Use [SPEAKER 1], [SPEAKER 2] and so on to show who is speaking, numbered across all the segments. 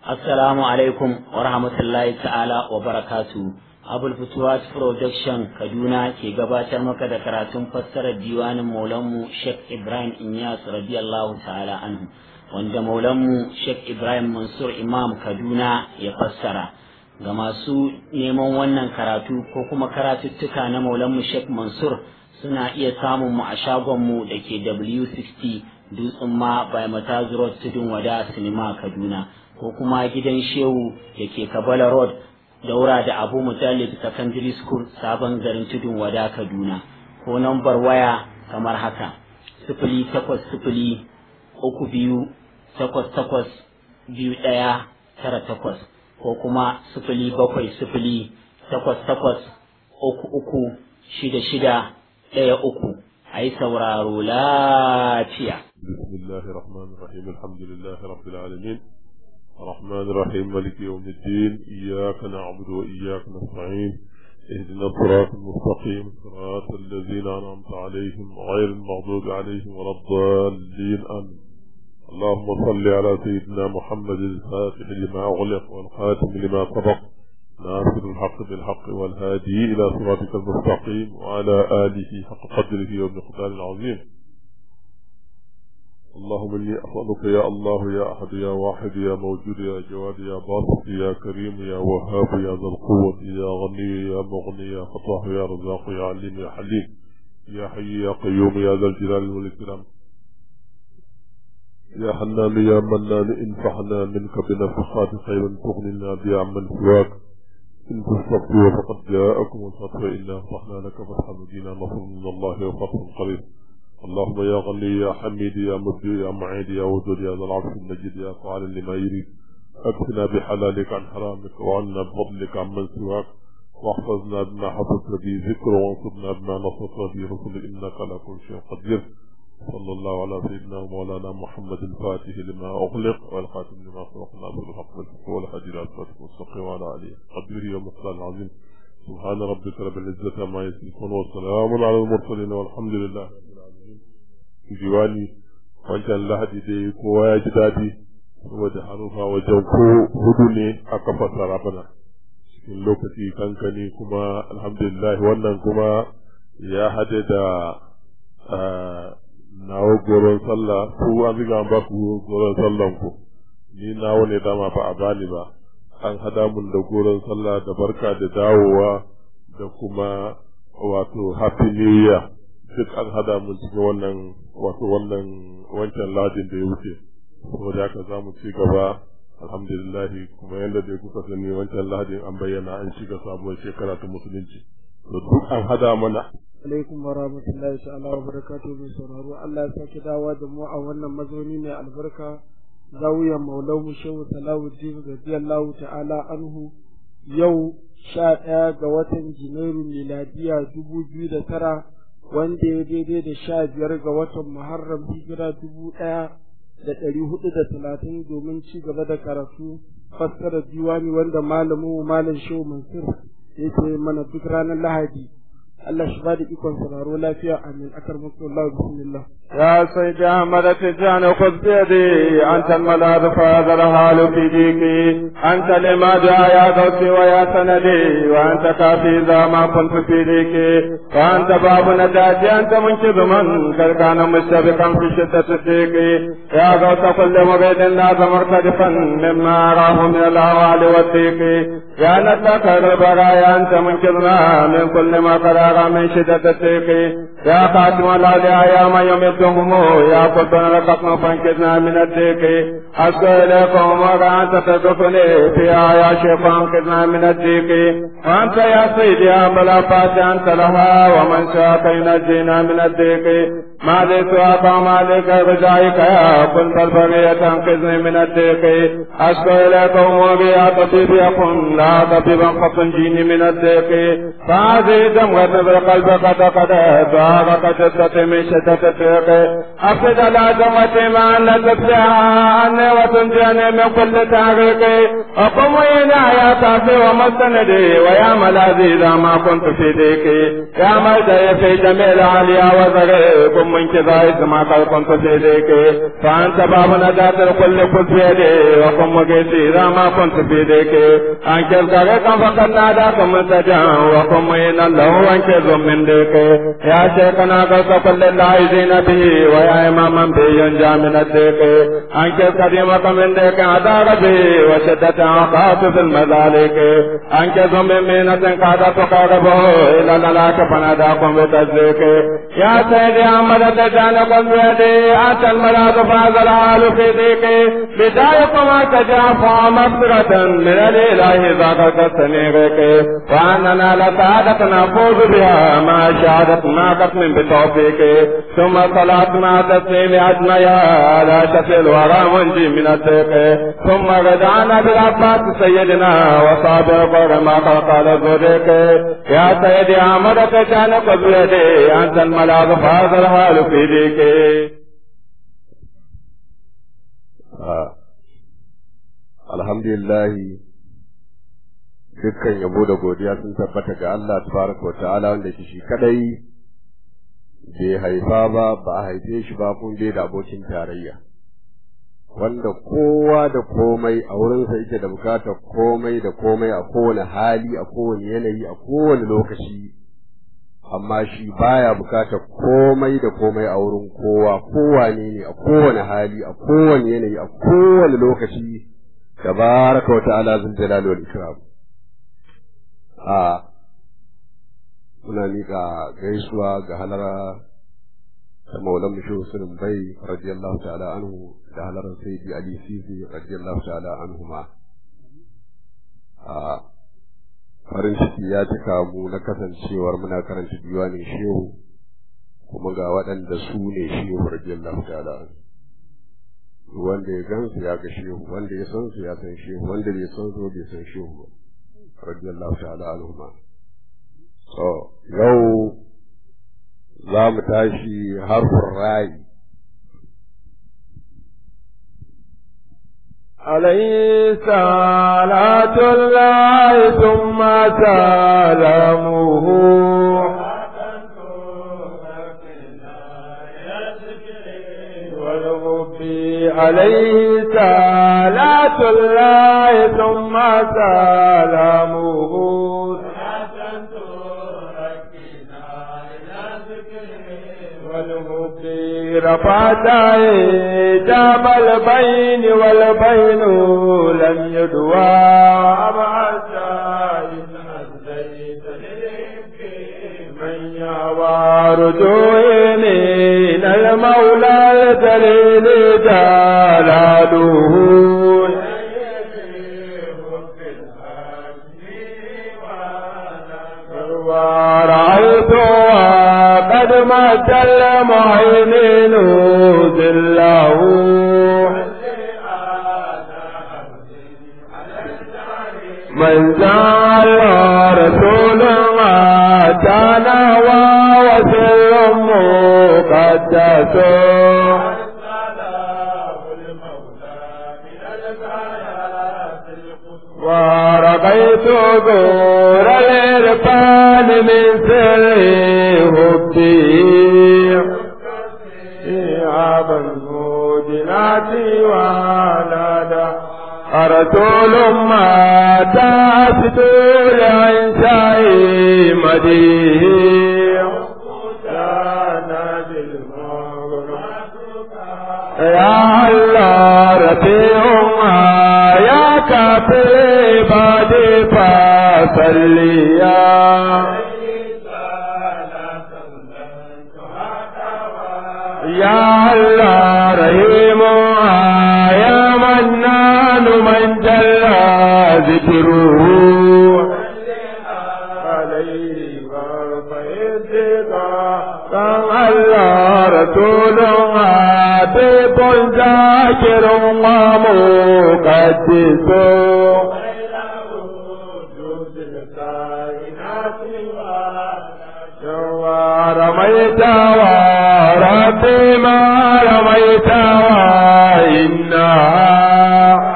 [SPEAKER 1] Assalamu alaikum wa rahmatullahi ta'ala wa barakatu. Abul Futuwat Production Kaduna ke gabatar maka da karatun fassarar diwanin Maulanmu Sheikh Ibrahim Inyas radiyallahu ta'ala anhu wanda Maulanmu Sheikh Ibrahim Mansur Imam Kaduna ya fassara. Ga masu neman wannan karatu ko kuma karatuttuka na Maulanmu Sheikh Mansur suna iya samun mu a shagonmu da ke W60 Dutsen ma by Matazu Road Tudun Wada Sinima Kaduna. ko kuma gidan shehu da ke kabala road daura da abu mutallib secondary school sabon garin tudun wada kaduna ko nambar waya kamar haka sifili takwas sifili uku biyu takwas takwas biyu ɗaya tara takwas ko kuma sifili bakwai sifili takwas takwas uku uku shida shida ɗaya uku a yi sauraro lafiya.
[SPEAKER 2] Bismillahir Rahmanir Rahim Alhamdulillahi Rabbil Alamin الرحمن الرحيم مالك يوم الدين إياك نعبد وإياك نستعين اهدنا الصراط المستقيم صراط الذين أنعمت عليهم غير المغضوب عليهم ولا الضالين آمين اللهم صل على سيدنا محمد الفاتح لما أغلق والخاتم لما سبق ناصر الحق بالحق والهادي إلى صراطك المستقيم وعلى آله حق قدره ومقدار العظيم اللهم إني أسألك يا الله يا أحد يا واحد يا موجود يا جواد يا باسط يا كريم يا وهاب يا ذا القوة يا غني يا مغني يا فتاح يا رزاق يا عليم يا حليم يا حي يا قيوم يا ذا الجلال والإكرام يا حنان يا منان انفعنا منك بنفحات خير تغننا بها عمن سواك إن تستطيعوا فقد جاءكم الفتح إنا فتحنا لك فتحا مدينة نصر من الله وفتح قريب اللهم يا غني يا حميد يا مبدي يا معيد يا ودود يا ذا العرش المجيد يا فعال لما يريد اكفنا بحلالك عن حرامك وعنا بفضلك عمن سواك واحفظنا بما حفظت به ذكر وانصرنا بما نصرت به رسل انك على كل شيء قدير صلى الله على سيدنا ومولانا محمد الفاتح لما اغلق والخاتم لما سبق ناصر الحق بالحق والهادي الى صراطك المستقيم وعلى اله قدره ومقدار العظيم سبحان ربك رب العزه عما يصفون وسلام على المرسلين والحمد لله diwani wancan lahadi dai kowa ya ji daɗi saboda harufa wajen ko hudu ne aka fassara bana cikin lokaci kankani kuma alhamdulillah wannan kuma ya hade da nawa goron sallah ku an riga an ba ku goron sallan ku ni nawa ne dama ba a bani ba an hada mun da goron sallah da barka da dawowa da kuma wato happy new year duk an hada mun cikin wannan wato wannan wancan ladin da ya wuce saboda haka za mu ci gaba alhamdulillah kuma yadda dai kuka sani wancan ladin an bayyana an shiga sabuwar shekara ta musulunci to duk an hada mana
[SPEAKER 3] alaikum wa rahmatullahi ta'ala wa barakatuhu bi sauraro Allah ya sake dawa da mu a wannan mazauni mai albarka zawiyan maulau shehu salawuddin radiyallahu ta'ala anhu yau sha ɗaya ga watan janairu miladiya dubu biyu da tara wanda ya daidai da sha biyar ga watan Muharram hijira dubu ɗaya da ɗari hudu da talatin domin ci gaba da karatu fassara diwani wanda malamin malam Shehu Mansur yake mana duk ranar Lahadi. Allah shi bada ikon sauraro lafiya amin akar musu Allah bismillah.
[SPEAKER 4] يا سيد أحمد تجان خذ بيدي أنت الملاذ فهذا الحال في ديكي أنت لما جاء يا دوسي ويا سندي وأنت كافي إذا ما كنت في ديكي وأنت باب نجاتي أنت منقذ من قد كان مشتبكا في شدة الديك يا غوث كل مبيد لازم مرتدفا مما أراه من الأهوال والديك يا نتاك البرايا أنت منقذنا من كل ما قرار من شدة الديك يا خاتم الأولياء يا من يمد هم يا قلبنا لقطنا فانكزنا من الديك أشكو إليكم وأنت تدفني فيها يا شيخ فانكزنا من الديك وأنت يا سيدي يا ملافات أنت لها ومن شاك ينجينا من الديك ما لي سواك وما لك رجائك يا كنت البرية تنقذني من الديك أشكو إليكم وبيا طبيب يكن لا طبيبا فتنجيني من الديك فهذه دمغة بالقلب قد قد ضاق قد من شدة الطريق أفسد العظمة مع لتبدع عني وتنجيني من كل تعريق أقوم إلى يا كافي ومستندي ويا ملاذي إذا ما كنت في ديكي يا ملجأ في جميع العليا وزغي قم من كذا ما قد كنت في ديكي فأنت باب نجاة الكل كل في يدي وقم مقيسي إذا ما كنت في ديكي أنكر غريقا فقد ناداك منتجا وقم إن له أنكر من ديكي يا شيخنا قلت كل العايزين به ويا إماما به ينجى من الديكي أنكر قديمك من ديك أدار به وشدة عقاب في المذالك أنكر من مينة قد تقربه إلى للاك فناداكم بتصديق يا سيدي أحمد تجانكم بيدي أنت الملاذ فاز العال في ضيقي بدايكم تجافى مغفرة من الإله ذاك كالسنيرك وأننا لسعادة نفوز بها ما شهدت ما قسم بتوفيق ثم صلاة مع تسليم أجمعها لا شفي الورى منجي من الضيق ثم رجعنا بالعباس سيدنا وصابر قر ما قال الزريق يا سيدي أحمد تجانك بيدي أنت الملاذ فاز الحال في ضيقي
[SPEAKER 2] alhamdulillahi dukkan yabo da godiya sun tabbata ga Allah tabaraka wa ta'ala wanda ke shi kadai bai haifa ba ba a haife shi ba kun bai da abokin tarayya wanda kowa da komai a wurinsa yake da bukatar komai da komai a kowane hali a kowane yanayi a kowane lokaci amma shi baya bukatar komai da komai a wurin kowa kowane ne a kowane hali a kowane yanayi a kowane lokaci tabaraka wa ta'ala zul jalali wal ikram a muna miƙa gaisuwa ga halara ta maulan mushi usulun bai radiyallahu ta'ala anhu da halarar sayyidi ali sisi radiyallahu ta'ala anhu ma a farin ciki ya cika mu na kasancewar muna karanta diwanin shehu kuma ga waɗanda su ne shehu radiyallahu ta'ala anhu wanda ya gansu ya ga shehu wanda ya san su ya san shehu wanda bai san su bai san shehu ba radiyallahu ta'ala anhu ma so yau za mu tashi harfin rayi
[SPEAKER 4] عليه صلاة الله ثم سلامه عليه صلاة الله ثم سلامه رفعت جاب البين والبين لم يدوى أبعد من يعوى رجوعي من المولى الجليل جلاله ورأيتها قد مات المعينين ذله من زال رسول ما كان وسر مقدس ورقيت دور الإرفان من سر هبتي عاب الموجنات ونادى رسول ما تأسد لإنشاء مديه يا الله رفيعهما يا كافر بعد فصليا يا الله رحيم يا منان من جل ذكره عليه كان الله رسول حبيب ذاكر ومقدس رميت وربي ما رميت وإنها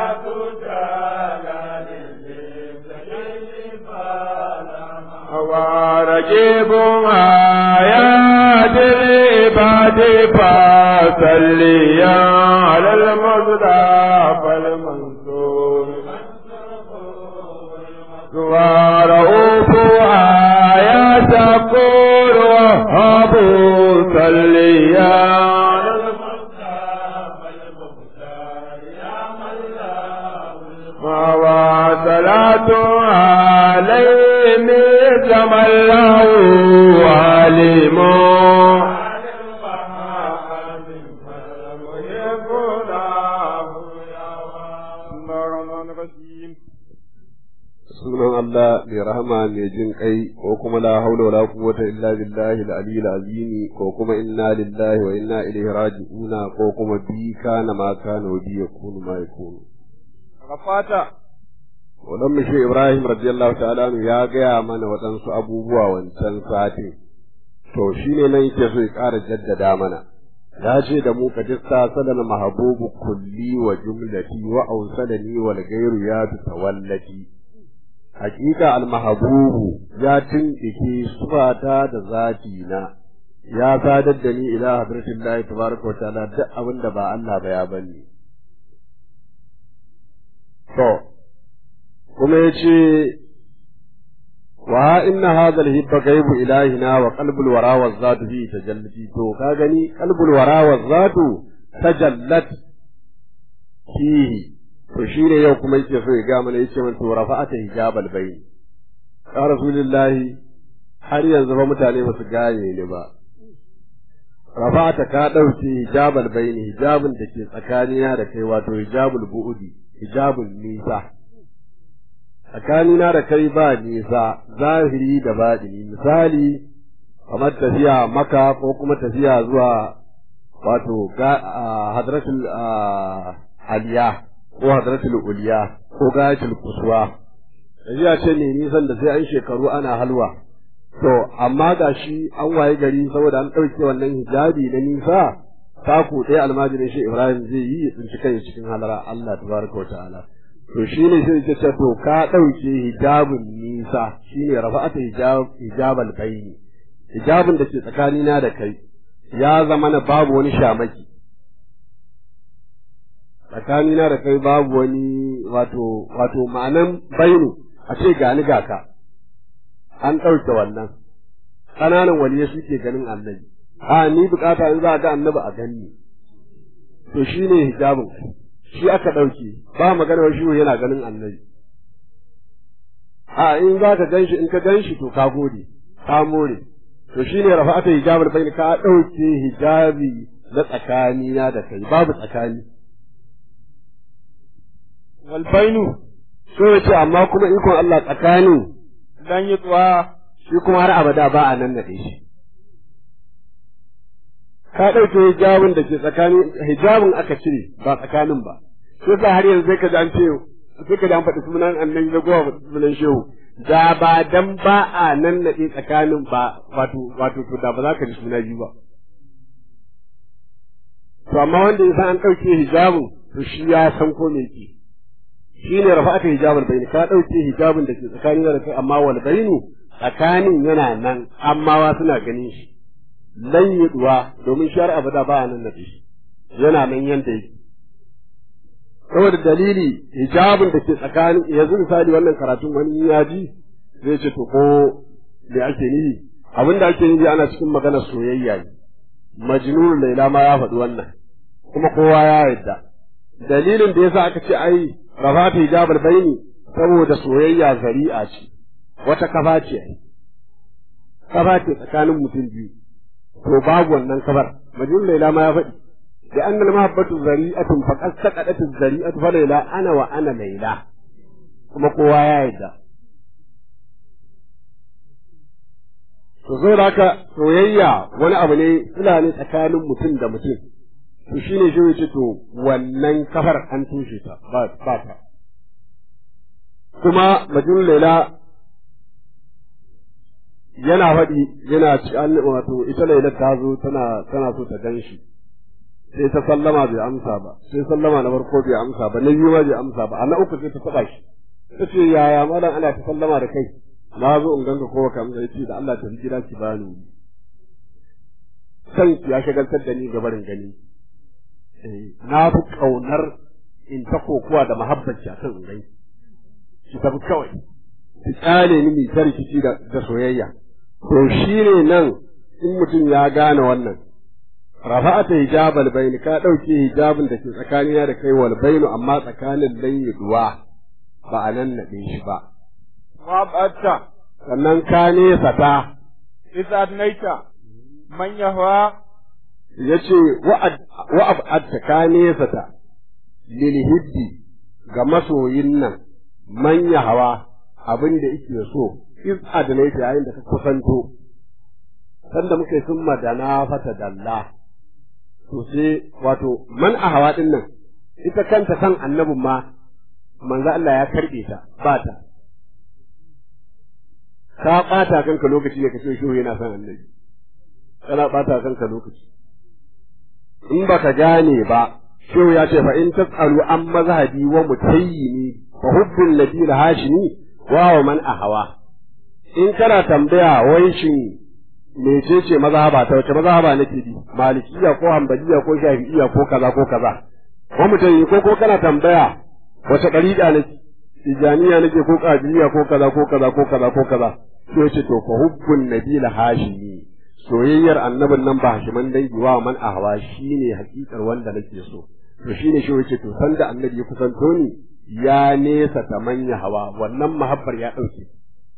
[SPEAKER 4] ورجيب آيات العباد فصليا على المصطفى المنصور ورؤوف يا شكور وهب صليا على المصطفى المختار يا من وصلاة عليه كما الله عليم
[SPEAKER 5] sunan Allah mai rahama mai jin kai ko kuma la haula wala quwwata illa billahi al-ali al-azim ko kuma inna lillahi wa inna ilaihi raji'un ko kuma bi kana ma kana wa bi yakunu ma yakunu
[SPEAKER 4] Rafata
[SPEAKER 5] wannan mishi Ibrahim radiyallahu ta'ala anhu ya gaya mana waɗansu abubuwa wancan satin to shine nan yake so ya ƙara jaddada mana ya ce da mu ka dissa sadana mahabubu kulli wa jumlati wa awsalani wal ghayru ya tawallati hakika almahabubu ya tindike sufata da zati na ya sadar da ni ila hadratillahi tabaraka wa ta'ala duk abin da ba Allah ba ya bani to kuma yace wa inna hadha alhibba ghaibu ilahina wa qalbul wara wa zatu fi tajallati to ka gani qalbul wara wa zatu tajallat fihi to shi ne yau kuma yake so ya ga mana yace man to rafa'ata hijabal bayn ya rasulullahi har yanzu ba mutane ba su gane ni ba rafa'ata ka dauke hijabal bayn hijabin da ke tsakanina da kai wato hijabul bu'udi hijabul nisa tsakanina da kai ba nisa zahiri da baɗini misali kamar tafiya maka ko kuma tafiya zuwa wato hadratul aliya ko hadratul uliya ko gayatul kuswa tafiya ce ne nisan da sai an shekaru ana halwa to amma ga shi an waye gari saboda an ɗauke wannan hijabi na nisa taku ɗaya almajirin shi ibrahim zai yi ya tsinci kai cikin halara allah tabaraka wa ta'ala to shi ne sai ce ce to ka ɗauke hijabin nisa shi ne rafa'ata hijabal bayni hijabin da ke tsakanina da kai ya zama na babu wani shamaki tsakanina da kai babu wani wato wato ma'anan bainu a ce gani ga ka an ɗauke wannan ƙananan waliye suke ganin annabi a ni bukata in za a ga annabi a ganni to shi ne hijabin shi aka ɗauke ba maganar shi yana ganin annabi a in za ka gan shi in ka gan shi to ka gode ka more to shi ne rafa'ata hijabul bayn ka ɗauke hijabi na tsakanina da kai babu tsakani
[SPEAKER 4] walbainu
[SPEAKER 5] so ya ce amma kuma ikon Allah tsakanin
[SPEAKER 4] dan yi tsuwa
[SPEAKER 5] shi kuma har abada ba a nan naɗe shi ka ɗauke hijabin da ke tsakanin hijabin aka cire ba tsakanin ba sai sa har yanzu sai ka ji an ce sai ka ji an faɗi sunan annabi da gowa sunan shehu da ba dan ba a nan naɗe tsakanin ba wato wato to da ba za ka ji suna biyu ba to amma wanda ya san an ɗauke hijabin to shi ya san ko me ke shi ne rafa'ata hijabul bayni ka ɗauke hijabin da ke tsakanin da kai amma wal bayni tsakanin yana nan amma wa suna ganin shi lan yiduwa domin shar abada ba nan naɗe shi yana nan yanda yake saboda dalili hijabin da ke tsakanin yanzu misali wannan karatun wani ya ji zai ce to ko me ake nufi abin da ake nufi ana cikin maganar soyayya ne majnun laila ma ya faɗi wannan kuma kowa ya yarda dalilin da yasa aka ce ai rafata hijabul baini saboda soyayya zari'a ce wata kafa ce ai kafa ce tsakanin mutum biyu to babu wannan kafar majnun laila ma ya faɗi لأن المحبة ذريئة فقد سقطت الذريئة فليلى أنا وأنا ليلى kuma kowa ya yarda to zo da haka soyayya wani abu ne suna ne tsakanin mutum da mutum to shine shi yace to wannan kafar an tushe ta ba ba ta kuma majnun laila yana faɗi yana ci an wato ita Laila ta zo tana tana so ta gan shi sai ta sallama bai amsa ba sai sallama na farko bai amsa ba na biyu ma bai amsa ba a na uku sai ta taɓa shi ta ce yaya malam ana ta sallama da kai na zo in ganka ko baka amsa yace da Allah ta gida ki bani san ya shagaltar da ni gabarin gani na fi kaunar in ta kokuwa da mahabbaci akan in gani ki tafi kawai ki tsale ni mai rikici da da soyayya to shine nan in mutum ya gane wannan rafa'ata hijabal bain ka dauke hijabin da ke tsakanina da kai wal bainu amma tsakanin layyiduwa ba a nan naɗe shi ba
[SPEAKER 4] wa batta
[SPEAKER 5] sannan ka nesa ta
[SPEAKER 4] idza adnaita man yahwa
[SPEAKER 5] yace wa ab'adta ka nesa ta lil hiddi ga masoyin nan manya hawa abin da yake so iz adnaita yayin da ka kusanto sanda muke sun madana fata dalla to sai wato man a hawa din nan ita kanta san annabin ma manzo Allah ya karbe ta ba ta ka bata kanka lokaci da kace shi yana son annabi kana bata kanka lokaci in baka gane ba shehu ya ce fa in tasalu an mazhabi wa mutayyini fa hubbul ladina hashimi wa wa man ahawa in kana tambaya wai shin mecece mazhaba ta wace mazhaba nake bi malikiya ko hanbaliya ko shafi'iya ko kaza ko kaza ko mutayi ko ko kana tambaya wace dariqa nake tijaniya nake ko qadiriya ko kaza ko kaza ko kaza ko kaza sai yace to fa hubbun nabila hashimi soyayyar annabin nan ba hashiman dangi wa man ahwa shine hakikar wanda nake so to shine shi yace to sanda annabi ya kusanto ni ya nesa ta manya hawa wannan mahabbar ya dauke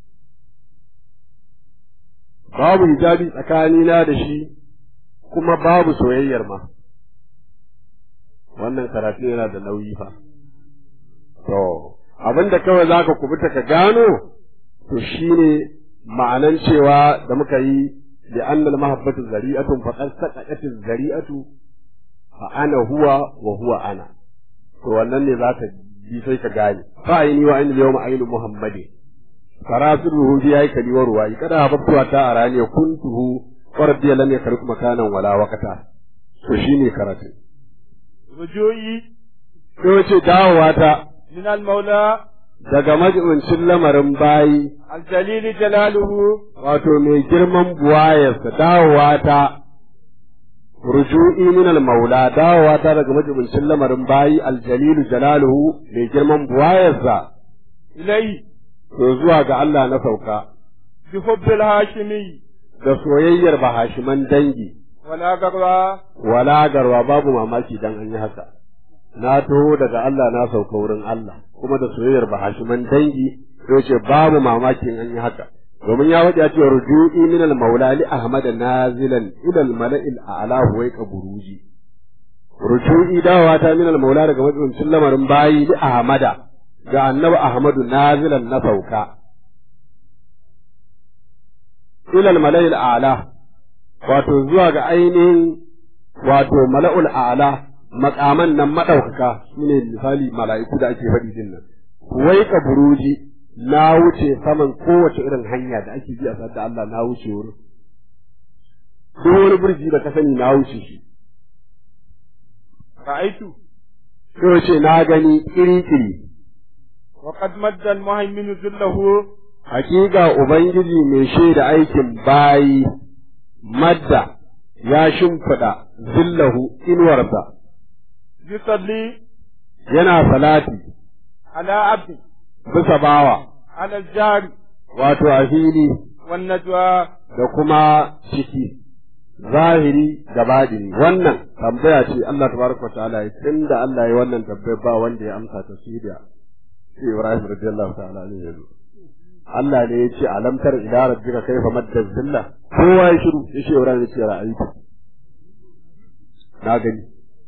[SPEAKER 5] babu hijabi tsakanina da shi kuma babu soyayyar ma wannan karatu yana da nauyi fa to abinda kawai zaka kubuta ka gano to shine ma'anan cewa da muka yi da annal mahabbatu zari'atun faqad saqatat zari'atu fa ana huwa wa huwa ana to wannan ne zaka ji sai ka gane fa ayni wa ayni yawma ayni muhammadin farasuruhu bi yayi kali wa ruwayi kada habtuwa ta arani kuntuhu wa rabbi lam yakruk makanan wala waqata to shine karatu
[SPEAKER 4] rujui
[SPEAKER 5] to ce dawowa ta
[SPEAKER 4] min al maula
[SPEAKER 5] daga majibincin lamarin bayi
[SPEAKER 4] al jalil jalaluhu
[SPEAKER 5] wato mai girman buwayarsa dawowa ta ruju'i min al maula dawowa ta daga majibincin lamarin bayi al jalil jalaluhu mai girman buwayarsa
[SPEAKER 4] ilai
[SPEAKER 5] to zuwa ga Allah na sauka
[SPEAKER 4] bi hubbil hashimi
[SPEAKER 5] da soyayyar bahashiman dangi
[SPEAKER 4] wala garwa
[SPEAKER 5] wala garwa babu mamaki dan an yi haka na taho daga Allah na sauka wurin Allah kuma da soyayyar bahashiman dangi sai ce babu mamaki an yi haka domin ya wajen cewa ruju'i min al-maula li ahmad nazilan ila al-mala'il a'la huwa buruji ruju'i dawa ta min al-maula daga majibincin lamarin bayi li ahmada ga annabi ahmadu nazilan na sauka ila al-mala'il a'la wato zuwa ga ainihin wato mala'ul a'la makaman nan madaukaka shine misali mala'iku da ake faɗi din nan wai ka buruji na wuce saman kowace irin hanya da ake bi a da Allah na wuce wurin duk wani burji da ka sani na wuce shi
[SPEAKER 4] ra'aitu
[SPEAKER 5] sai ce na gani kiri kiri
[SPEAKER 4] wa qad madda al muhaymin zillahu
[SPEAKER 5] hakika ubangiji mai shaida aikin bayi madda ya shimfiɗa zillahu inuwarsa
[SPEAKER 4] yusalli
[SPEAKER 5] yana salati
[SPEAKER 4] ala abdi
[SPEAKER 5] bisa bawa
[SPEAKER 4] ala al jari
[SPEAKER 5] wato a fili
[SPEAKER 4] wan najwa
[SPEAKER 5] da kuma ciki zahiri da badini wannan tambaya ce Allah tabaraka wa ta'ala ya tunda Allah ya wannan tambaya ba wanda ya amsa ta shi da shi Ibrahim radiyallahu ta'ala alaihi yanzu Allah ne ya ce alam tar ila rabbika kayfa madda zilla kowa ya shiru ya ce Ibrahim ya ce ra'aytu na gani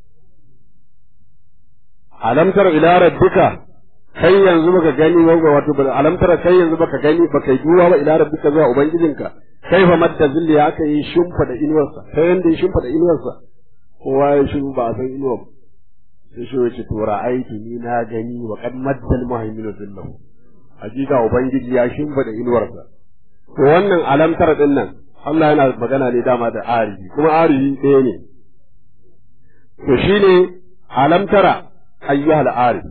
[SPEAKER 5] alam tar ila rabbika kai yanzu baka gani ba wato ba alam tara kai yanzu baka gani baka duwa ba ila rabbika zuwa ubangijinka kai fa madda zilli ya aka yi shumfa da inuwarsa kai yanda ya shumfa da inuwarsa kowa ya shiru ba a san inuwar sai shi yace to ra'aytu ni na gani wa qad madda al muhaymin zillahu hakika ubangiji ya shumfa da inuwarsa to wannan alamtar din nan Allah yana magana ne dama da arihi kuma arihi ɗaya ne to shine alamtara ayyuhal arif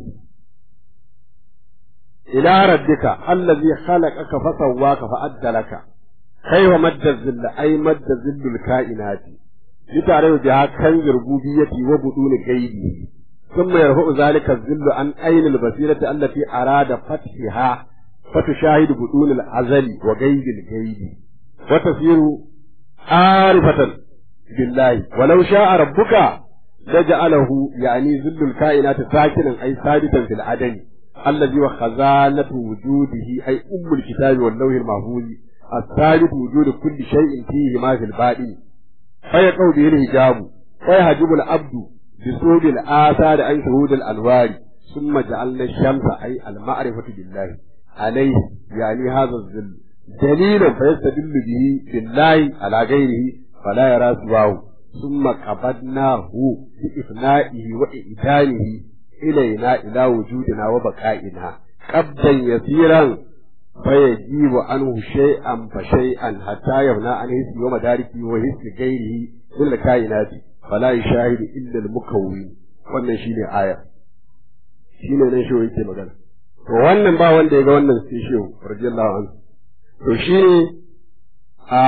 [SPEAKER 5] ila rabbika allazi khalaqaka fa sawwaka fa addalaka kayfa madda zilla ay madda zillul kainati litare biha kan rububiyyati wa budun gaibi ثم يرفع ذلك الذل عن أين البصيرة التي أراد فتحها فتشاهد بطون الأزل وغيب الغيب وتصير عارفة بالله ولو شاء ربك لجعله يعني ذل الكائنات ساكنا أي ثابتا في العدن الذي هو خزانة وجوده أي أم الكتاب واللوح المحفوظ الثابت وجود كل شيء فيه ما في الباطن فيقع به الحجاب ويحجب العبد بسود الآثار عن شهود الأنوار ثم جعلنا الشمس أي المعرفة بالله عليه يعني هذا الذل دليلا فيستدل به بالله على غيره فلا يرى سواه ثم قبضناه بإفنائه وإئدانه إلينا إلى وجودنا وبقائنا قبضا يسيرا فيجيب عنه شيئا فشيئا حتى يبنى عن حس ومداركه وحس غيره من الكائنات فلا يشاهد إلا المكون wannan shine aya shine nan shi yake magana to wannan ba wanda ya ga wannan sai shehu radiyallahu anhu to shine a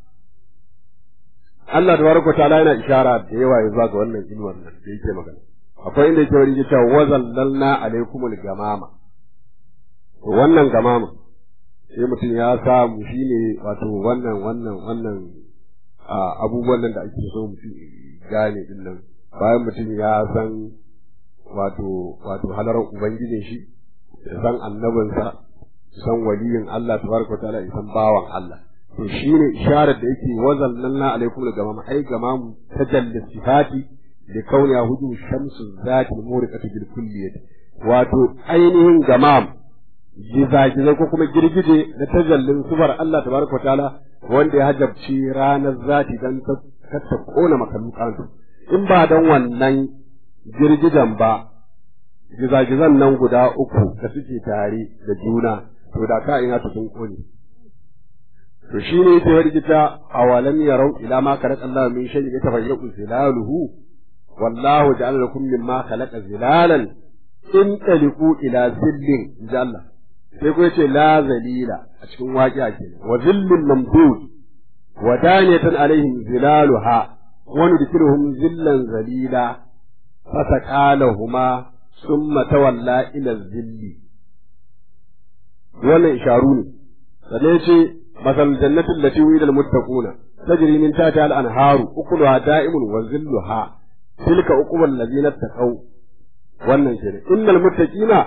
[SPEAKER 5] Allah tabaraka ta'ala yana ishara da yawa ya zuwa ga wannan inuwar nan da yake magana akwai inda yake wani cewa wazallalna alaikumul gamama to wannan gamama sai mutum ya samu shine wato wannan wannan wannan abubuwan nan da ake so mutum gane din nan bayan mutum ya san wato wato halarar ubangijin shi ya san annabinsa ya san waliyin Allah tabaraka ta'ala ya san bawan Allah to shine isharar da yake wazallalna alaikum da gamama ai gamamu tajalli sifati da kauniya hudu shamsu zati muriqatu bil kulliyat wato ainihin gamam gizagizai ko kuma girgije na tajallin sufar Allah tabaraka wa ta'ala wanda ya hajabci ranar zati dan ta ta kona makalukan in ba dan wannan girgijen ba gizagizan nan guda uku da suke tare da juna to da ka ina ta sun kone to shine ta yarjita awalam yarau ila ma khalaqa Allah min shay'in yatafayyu zilaluhu wallahu ja'ala lakum mimma khalaqa zilalan in taliqu ila zillin jalla sai kuma yace la zalila a cikin waƙiya kenan wa zillun mamdud wa daniyatan alaihim zilaluha wa nudkhiluhum zillan zalila fataqalahuma summa tawalla ila zilli wannan isharu ne sannan yace masal jannatu allati wida almuttaquna tajri min tahtiha al-anharu ukuluha da'imun wa zilluha tilka uqubal ladina taqaw wannan kenan innal muttaqina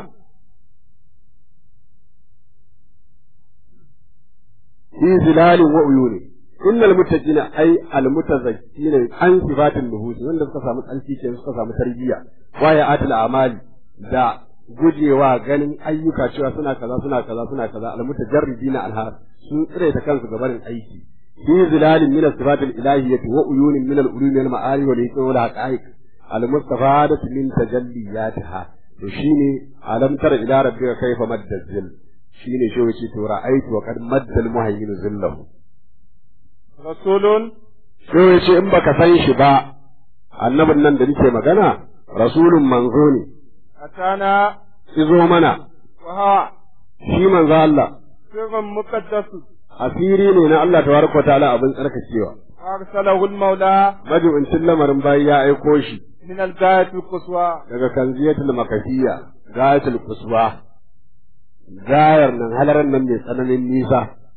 [SPEAKER 5] fi zilalin wa uyuni innal muttaqina ay al mutazakkina an sifatin nuhus wanda suka samu tsalki ke suka samu tarbiyya wa ya atil amali da gujewa ganin ayyuka cewa suna kaza suna kaza suna kaza al mutajarridina alha sun tsire ta kansu gabarin aiki fi zilalin min sifatil ilahiyyati wa uyunin min al ulumi wal ma'ani wal hikma wal haqa'iq al mustafadatu min tajalliyatiha to shine alam tara ila rabbika kayfa madda zil shine shi yace to ra'aytu wa qad madda al muhayyin zillahu
[SPEAKER 4] rasulun
[SPEAKER 5] shi yace in baka san shi ba annabin nan da nake magana rasulun manzo ne
[SPEAKER 4] atana
[SPEAKER 5] izo mana
[SPEAKER 4] wa hawa
[SPEAKER 5] shi manzo Allah
[SPEAKER 4] sirrun muqaddas
[SPEAKER 5] asiri ne na Allah tabaraka wa ta'ala abin tsarkakewa
[SPEAKER 4] arsalahu al-maula
[SPEAKER 5] majibincin lamarin bayi ya aiko shi
[SPEAKER 4] min al-gayati al-quswa
[SPEAKER 5] daga kanziyatul makasiyya gayatul kuswa gayar nan halaran nan mai tsananin nisa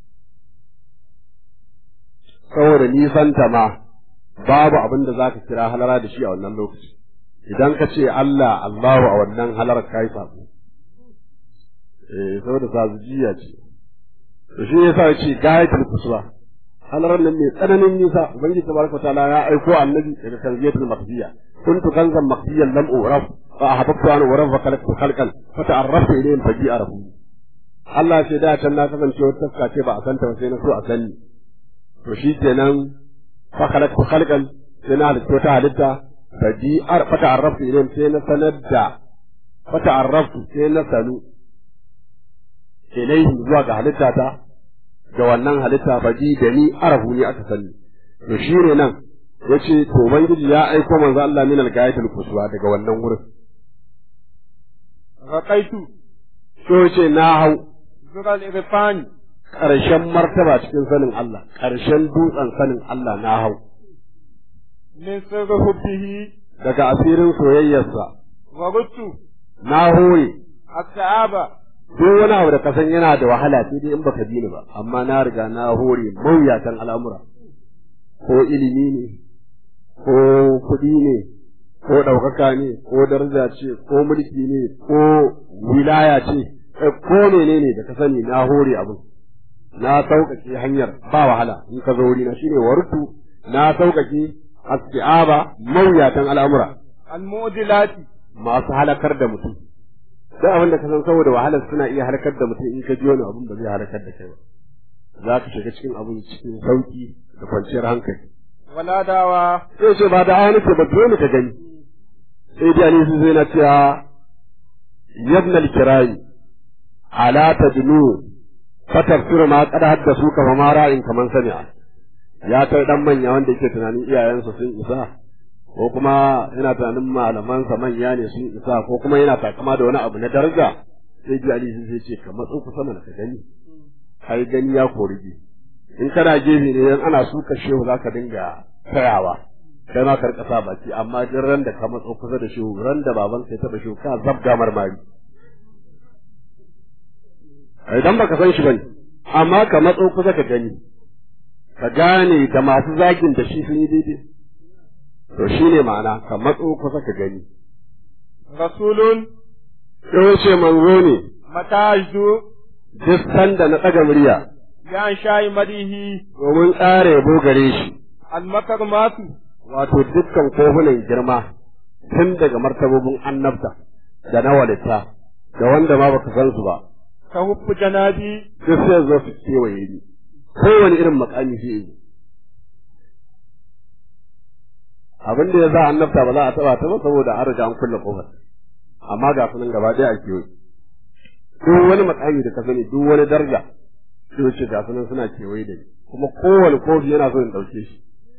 [SPEAKER 5] saboda nisanta ma babu abin da za ka kira halara da shi a wannan lokaci idan ka ce Allah Allahu a wannan halar kai sabo eh saboda sazujiya ce to shi yasa ya ce gayatul kuswa halarar nan mai tsananin nisa ubangiji tabaraka taala ya aiko annabi daga kanziyatul makasiyya kuntu kanzan makasiyyan lam uraf fa ahabbtu an uraf fa khalaqtu khalqan fa ta'arraftu ilayhi fa ji'arahu Allah sai da can na kasance wata taska ce ba a santa ba sai na so a sani to shi kenan fa khalaqtu khalqan sai na halitta ta halitta fa ji'ar fa ta'arraftu ilayhi sai na sanar da fa ta'arraftu sai na sanu ilayhi zuwa ga halitta ta da wannan halitta fa ji da ni arahu ne aka sani to shine nan yace to ubangiji ya aiko manzo Allah min al-gayatul kuswa daga wannan wurin
[SPEAKER 4] raqaitu
[SPEAKER 5] to yace na hau
[SPEAKER 4] zural irfani
[SPEAKER 5] ƙarshen martaba cikin sanin Allah ƙarshen dutsen sanin Allah na hau
[SPEAKER 4] min sirri hubbihi
[SPEAKER 5] daga asirin soyayyarsa
[SPEAKER 4] wa rutu
[SPEAKER 5] na hore
[SPEAKER 4] as-sa'aba
[SPEAKER 5] duk wani abu da kasan yana da wahala sai dai in baka bi ni ba amma na riga na hore mawuyatan al'amura ko ilimi ne ko kuɗi ne ko ɗaukaka ne ko daraja ce ko mulki ne ko wilaya ce ko menene da ka sani na hore abin na sauƙaƙe hanyar ba wahala in ka zo wurina shine wartu na sauƙaƙe asti'aba mawuyatan al'amura
[SPEAKER 4] al-mu'dilati
[SPEAKER 5] masu halakar da mutum duk abin da ka san saboda wahalar suna iya halakar da mutum in ka ji wani abin ba zai halakar da kai ba za ka shiga cikin abin cikin sauki da kwanciyar hankali
[SPEAKER 4] wala dawa
[SPEAKER 5] sai ce ba da aya nake ba dole ka gani sai dai ali zai na cewa yabna al-kirai ala tadnu fatafsir ma qad haddasu ka ma ra'in kaman sami'a ya kai dan manya wanda yake tunanin iyayensa sun isa ko kuma yana tunanin malamansa manya ne sun isa ko kuma yana takama da wani abu na daraja sai ji ali sai ce ka matso kusa mana ka gani kai gani ya korige in kana gefe ne in ana suka shehu zaka dinga tsayawa kai ma ka rika sa baki amma duk ran da ka matso kusa da shehu ran da baban sai taba shehu ka zabga marmari idan baka san shi bane amma ka matso kusa ka gani ka gane da masu zagin da shi sun yi daidai to shi ne ma'ana ka matso kusa ka gani
[SPEAKER 4] rasulun
[SPEAKER 5] sai ce manzo ne
[SPEAKER 4] mataju
[SPEAKER 5] duk sanda na ɗaga murya
[SPEAKER 4] ya shayi madihi
[SPEAKER 5] domin tsara yabo gare shi
[SPEAKER 4] al-makarmatu
[SPEAKER 5] wato dukkan kofunan girma tun daga martabobin annabta da na walitta da wanda ma baka san su ba
[SPEAKER 4] ka hubbu janabi
[SPEAKER 5] duk sai zo su kewaye ni kowane irin makami sai yi abin da ya sa annabta ba za a taba ta ba saboda an riga an kulle kofar amma ga sunan gaba ɗaya a kewaye duk wani makami da ka sani duk wani daraja sai wuce ga sunan suna kewaye da ni kuma kowane kofi yana so in ɗauke shi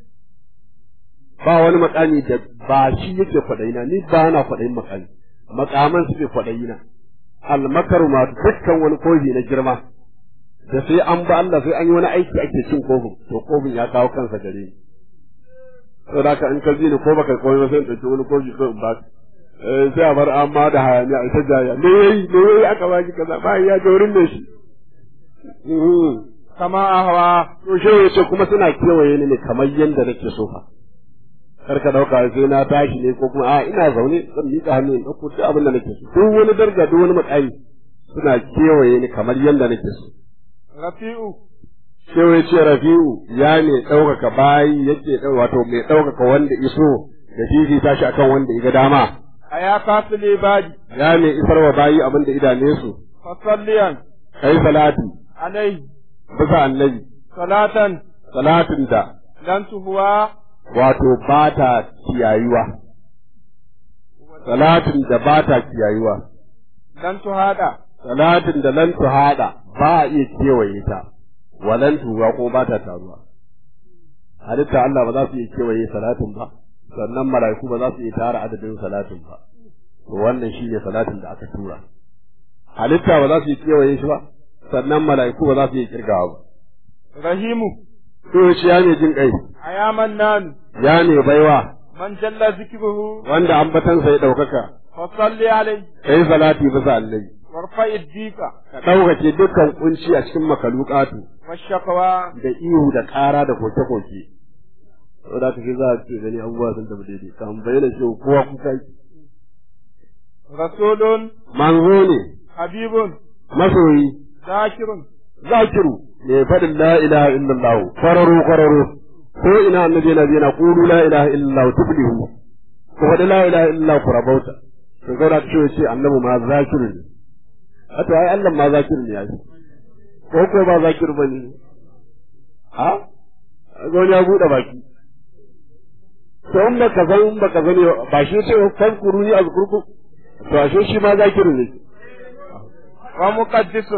[SPEAKER 5] ba wani makami da ba shi yake kwaɗayina ni ba na kwaɗayin makami makaman suke kwaɗayina almakaru ma dukkan wani kofi na girma da sai an ba Allah sai an yi wani aiki ake cin kofin to kofin ya kawo kansa gare ni to da ka in ka ji ni ko baka koyi ba sai in ɗauki wani kofi ko in ba sai a bar an ma da hayaniya ita jaya me yayi me yayi aka baki kaza ba ya ga wurin ne shi
[SPEAKER 4] kama ahwa
[SPEAKER 5] to shi yace kuma suna kewaye ni ne kamar yanda nake so fa kar ka dauka sai na tashi ne ko kuma a ina zaune zan miƙa hannu in ɗauko duk abin da nake so duk wani daraja duk wani matsayi suna kewaye ni kamar yanda nake so
[SPEAKER 4] rafi'u
[SPEAKER 5] Shehu ya ce Rafi'u ya ne ɗaukaka bayi yake ɗau wato mai ɗaukaka wanda iso da fifita shi akan wanda iga dama
[SPEAKER 4] aya kasu libadi
[SPEAKER 5] ya ne isar wa bayi abin da idane su
[SPEAKER 4] fasalliyan
[SPEAKER 5] kai salati
[SPEAKER 4] alaihi
[SPEAKER 5] bisa annabi
[SPEAKER 4] salatan
[SPEAKER 5] salatin da
[SPEAKER 4] lan tuhuwa
[SPEAKER 5] wato ba ta kiyayuwa salatin da ba ta kiyayuwa
[SPEAKER 4] lan tuhada
[SPEAKER 5] salatin da lan hada ba a iya kewaye ta walan tuwa ko ba ta taruwa halitta Allah ba za su iya kewaye salatin ba sannan mala'iku ba za su iya tara adadin salatin ba to wannan shine salatin da aka tura halitta ba za su iya kewaye shi ba sannan mala'iku ba za su iya kirgawa ba
[SPEAKER 4] rahimu
[SPEAKER 5] to shi ya ne jin kai
[SPEAKER 4] aya mannan
[SPEAKER 5] ya ne baiwa
[SPEAKER 4] man jalla zikruhu
[SPEAKER 5] wanda ambatansa ya ɗaukaka
[SPEAKER 4] fasalli alaihi
[SPEAKER 5] kai salati bisa annabi
[SPEAKER 4] warfa'i dika
[SPEAKER 5] ka ɗaukake dukkan kunci a cikin makalukatu
[SPEAKER 4] washakawa
[SPEAKER 5] da ihu da ƙara da koke-koke saboda kake za a ce gani abubuwa sun tafi daidai kan bayyana shi kowa kuka yi
[SPEAKER 4] rasulun
[SPEAKER 5] manzo ne
[SPEAKER 4] habibun
[SPEAKER 5] masoyi
[SPEAKER 4] zakirun
[SPEAKER 5] zakiru mai faɗin la ilaha illallah kwararo kwararo ko ina annabi yana yana qulu la ilaha illallah tuflihu ko faɗi la ilaha illallah ku rabauta to saboda kake ce annabi ma zakiru ne wato ai Allah ma zakiru ne ai ko ko ba zakiru bane ha wani ya buɗe baki to in baka san in baka sani ba shi ce kan kuruni azkurku to ashe shi ma zakiru ne
[SPEAKER 4] wa muqaddisun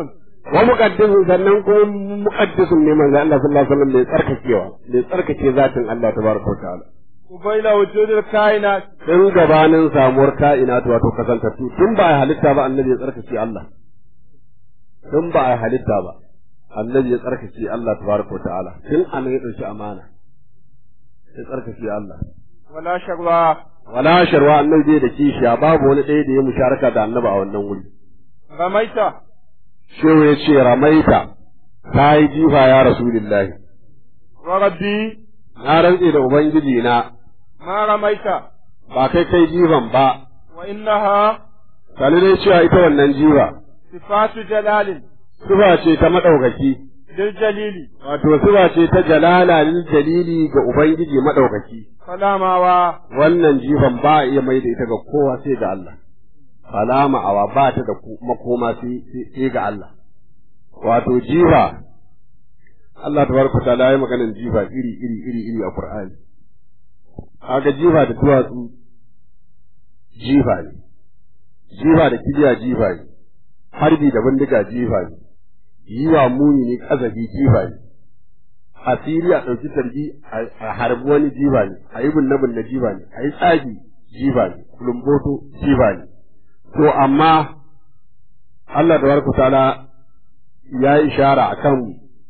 [SPEAKER 5] wa muqaddisun sannan kuma muqaddisun ne manzo Allah sallallahu alaihi wasallam mai tsarkakewa mai tsarkake zatin Allah tabaraka wa ta'ala
[SPEAKER 4] قبيل وجود الكائنات
[SPEAKER 5] tun gabanin samuwar ka'inat wato kasantattu tun ba a halitta ba annabi ya tsarkake Allah tun ba a halitta ba annabi ya tsarkake Allah tabaraka wa ta'ala tun annabi ya dauki amana ya tsarkake Allah
[SPEAKER 4] ولا شغوى
[SPEAKER 5] wala sharwa annabi bai da kishiya babu wani ɗaya da ya musharaka da annabi a wannan wuri
[SPEAKER 4] رميت
[SPEAKER 5] shehu ya ce ramaita ta yi jifa ya rasulillahi
[SPEAKER 4] وربي
[SPEAKER 5] na rantse da ubangiji na
[SPEAKER 4] ما رميت
[SPEAKER 5] ba kai kai jifan ba
[SPEAKER 4] وإنها
[SPEAKER 5] sani dai cewa ita wannan jifa
[SPEAKER 4] صفات جلال
[SPEAKER 5] suba ce ta maɗaukaki
[SPEAKER 4] للجليل
[SPEAKER 5] wato suba ce ta jalala lil dalili ga ubangiji maɗaukaki
[SPEAKER 4] فلا ماوى
[SPEAKER 5] wannan jifan ba a iya mai da ita ga kowa sai ga Allah alama awa ba ta da ku- makoma sai sai- sai ga Allah wato jifa Allah tabaraka ta'ala ya maganin jifa iri iri iri iri a Qur'ani kaga jifa da duwatsu jifa ne jifa da kibiya jifa ne harbi da bindiga jifa ne yi wa muni ne kazafi jifa ne asiri a ɗauki sarki a harbi wani jiba ne a yi binne binne jiba ne a yi tsagi jiba ne kulumboto jiba ne to amma Allah da warku ta'ala ya yi ishara a kan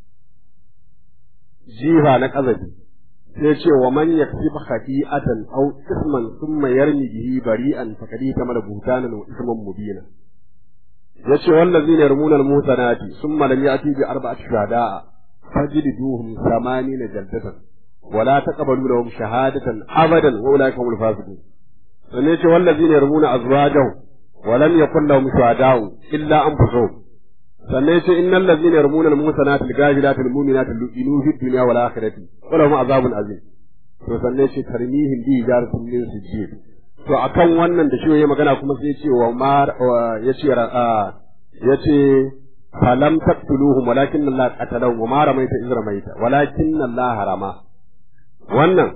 [SPEAKER 5] jifa na ƙazafi sai ce wa man yaksib khati'atan aw isman thumma yarmi bihi bari'an faqad tamala buhtanan wa isman mubina yace wallazina yarmuna al-muhsanati thumma lam ya'ti bi arba'ati shuhada'a فاجلدوهم ثمانين جلدة ولا تقبلوا لهم شهادة أبدا وأولئك هم الفاسقون سنيت والذين يرمون أزواجهم ولم يكن لهم شهداء إلا أنفسهم سنيت إن الذين يرمون المحصنات الغافلات المؤمنات لعنوا في الدنيا والآخرة ولهم عذاب عظيم to sannan shi tarmihin bi jaratin min sijjid to akan wannan da shi ya magana kuma sai ce wa ma yace yace فلم تقتلوهم ولكن الله قتلهم وما رميت إذ رميت ولكن الله رمى wannan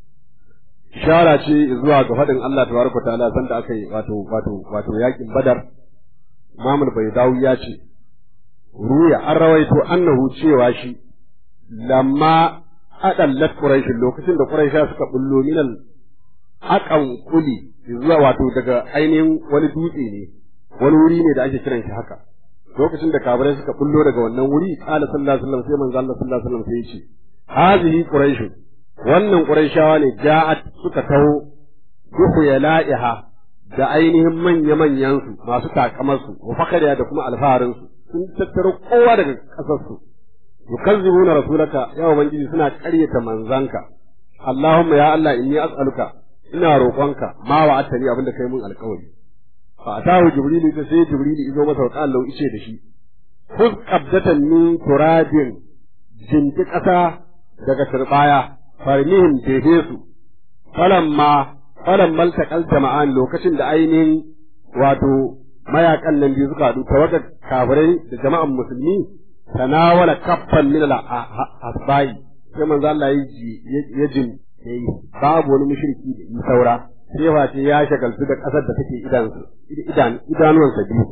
[SPEAKER 5] ishara ce zuwa ga faɗin Allah tabaraka ta'ala sanda aka yi wato wato wato yakin Badar Imam Baydawi ya ce ruya an rawaito annahu cewa shi lamma adallat quraish lokacin da quraisha suka bullo minal aqan kuli zuwa wato daga ainihin wani dutse ne wani wuri ne da ake kiran shi haka lokacin da kafirai suka bullo daga wannan wuri qala sallallahu alaihi wasallam sai manzo Allah sallallahu alaihi wasallam sai ya ce hazihi quraish wannan quraishawa ne ja'at suka taho duhu ya la'iha da ainihin manya manyan su masu takamar su wa fakariya da kuma alfaharin su sun tattaro kowa daga kasar su yukazzibuna rasulaka ya ubangiji suna ƙaryata manzanka Allahumma ya Allah inni as'aluka ina roƙonka ma wa'atani abinda kai mun alƙawari fa atahu jibrilu ta sai jibrilu izo masa wa qala ice da shi khudh qabdatan min turabin jinki ƙasa daga turbaya farmihim jefe su falamma falamma altaqal jama'an lokacin da ainihin wato mayakan nan biyu suka haɗu tawagar kafirai da jama'an musulmi tanawala kaffan min al-asbai sai manzo Allah ya jin yayi babu wani mushriki da yi saura sai wace ya shagaltu da ƙasar da take idan idan idanuwansa biyu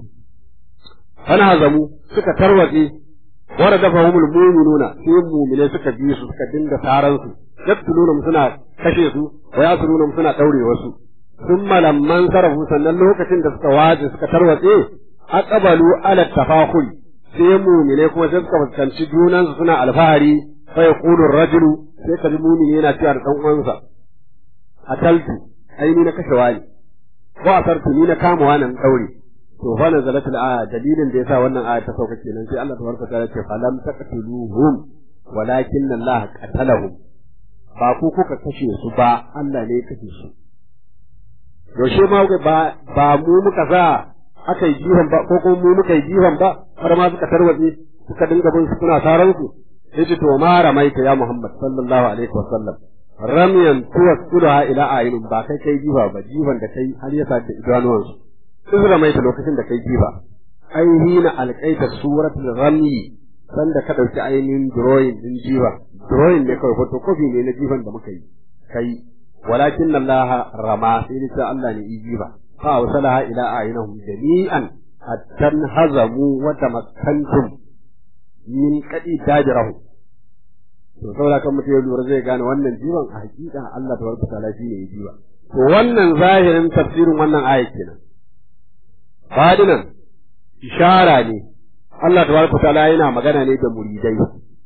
[SPEAKER 5] ana zamu suka tarwatse wara dafa humul mu'minuna sai mu'mine suka bi su suka dinga taran su yaktuluna suna kashe su wa yasuluna suna daure wasu thumma lamman sarafu sannan lokacin da suka waje suka tarwatse aqbalu ala tafakhul sai mu'mine kuma sai suka fuskanci junan su suna alfahari fa yaqulu ar-rajulu sai kaji mu'mini yana cewa da dan uwansa ataltu aini na kashe wani wa asartu ni na kama wannan daure to fa nazalat al-aya dalilin da yasa wannan aya ta sauka kenan sai Allah tabaraka ta'ala ce falam taqtuluhum walakin Allah qatalahum ba ku kuka kashe su ba Allah ne ya kashe su yaushe ma ba ba mu muka sa aka yi jihon ba ko kuma mu muka yi jihon ba har ma suka tarwatse suka dinga bin su suna saran su yace to ma ramaita ya Muhammad sallallahu alaihi wasallam ramyan tuwassuha ila ayinin ba kai kai jifa ba jifan da kai har ya sake idanuwansu in ramaita lokacin da kai jifa ai hina alqaita suratul rami sanda ka dauki ainihin drawing din jifa drawing ne kawai photocopy ne na jifan da muka yi kai walakin Allah rama sai ni Allah ne yi jifa fa wasalaha ila ayinahum jami'an hatta hazamu wa tamakkantum min kadi dajirahu to saboda kan mutum ya lura zai gane wannan jiwon a hakika Allah tabaraka ta'ala shi ne ya jiwa to wannan zahirin tafsirin wannan ayat kenan fadinan ishara ne Allah tabaraka ta'ala yana magana ne da muridai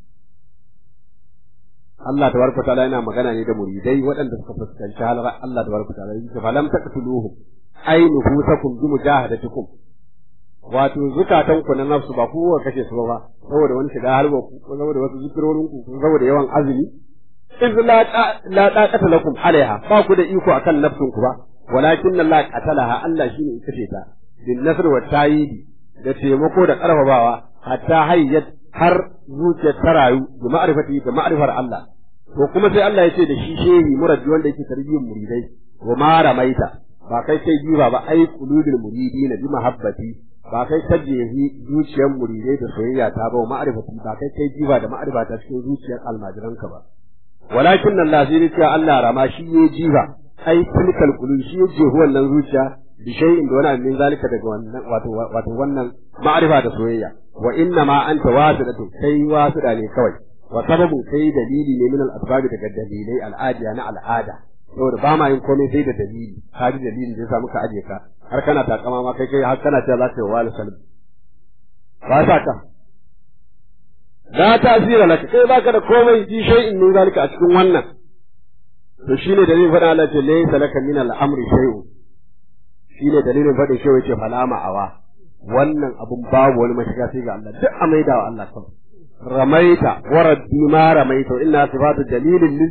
[SPEAKER 5] Allah tabaraka ta'ala yana magana ne da muridai waɗanda suka fuskanci halar Allah tabaraka ta'ala yake falam taqtuluhum ay nufusakum bi mujahadatikum wato zukatan ku na nafsu ba ku kuka kashe su ba saboda wani shiga harba ku ko saboda wasu zikirorin ku ko saboda yawan azumi iz la la taqata lakum alaiha ba ku da iko akan nafsun ku ba walakin Allah qatalaha Allah shine ya kashe ta bin nasr wa tayidi da taimako da karfafawa hatta hayyat har zuciyar ta rayu da ma'rifati da ma'rifar Allah to kuma sai Allah ya ce da shi shehi murabbi wanda yake tarbiyyar muridai wa ma ramaita ba kai kai jiba ba ai qulubul muridina bi mahabbati ba kai tajjehi zuciyar muridai da soyayya ta ba ma'rifati ba kai kai jiba da ma'rifata cikin zuciyar almajiranka ba walakin Allah sai ne cewa Allah rama shi ya jiba ai tilkal qulub shi ya jehu wannan zuciya bi shay'in da wani abin zalika daga wannan wato wato wannan ma'rifa da soyayya wa inna ma anta wasidatu kai wasida ne kawai wa sababun kai dalili ne min al-asbab daga dalilai al'adiya na al'ada saboda ba ma yin komai sai da dalili ka ji dalilin da yasa muka aje ka har kana takama ma kai kai har kana cewa za ka yi wa salim ba sa ka la tasira laka kai baka da komai fi shay'in min zalika a cikin wannan to shine dalilin faɗa Allah ce laysa laka min al-amri shay'un shine dalilin faɗin shi yace fala ma'awa wannan abun babu wani mashiga sai ga Allah duk a maida wa Allah kawai ramaita wa raddi ma ramaita inna sifatu dalilin lil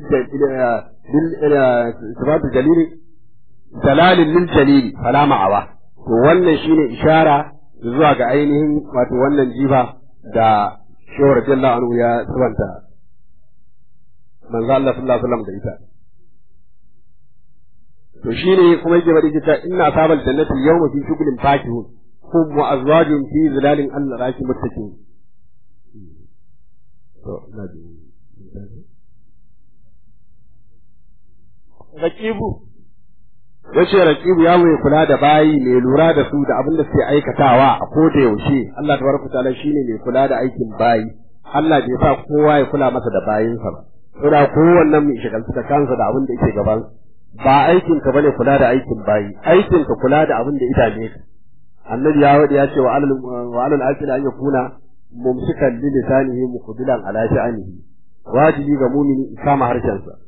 [SPEAKER 5] sifatu dalilin dalalin lil jalili fala ma'awa to wannan shine ishara zuwa ga ainihin wato wannan jifa da shehu radiyallahu anhu ya sabanta manzo Allah sallallahu alaihi wasallam da ita to shine kuma yake faɗi kita inna sabal jannati yawma fi shughlin fakihun hum wa azwajun fi zilalin Allah raki muttaqin to na ji raqibu yace raqibu ya mai kula da bayi mai lura da su da abin da suke aikatawa a koda yaushe Allah tabaraka taala shine mai kula da aikin bayi Allah bai sa kowa ya kula masa da bayinsa ba saboda kowannen mai shagaltu da kansa da abin da yake gaban ba aikin ka bane kula da aikin bayi aikin ka kula da abin da idane ka annabi ya wadi ya ce wa alal wa alal akil an yakuna mumsikan li lisanihi muqbilan ala sha'anihi wajibi ga mumini kama harshen sa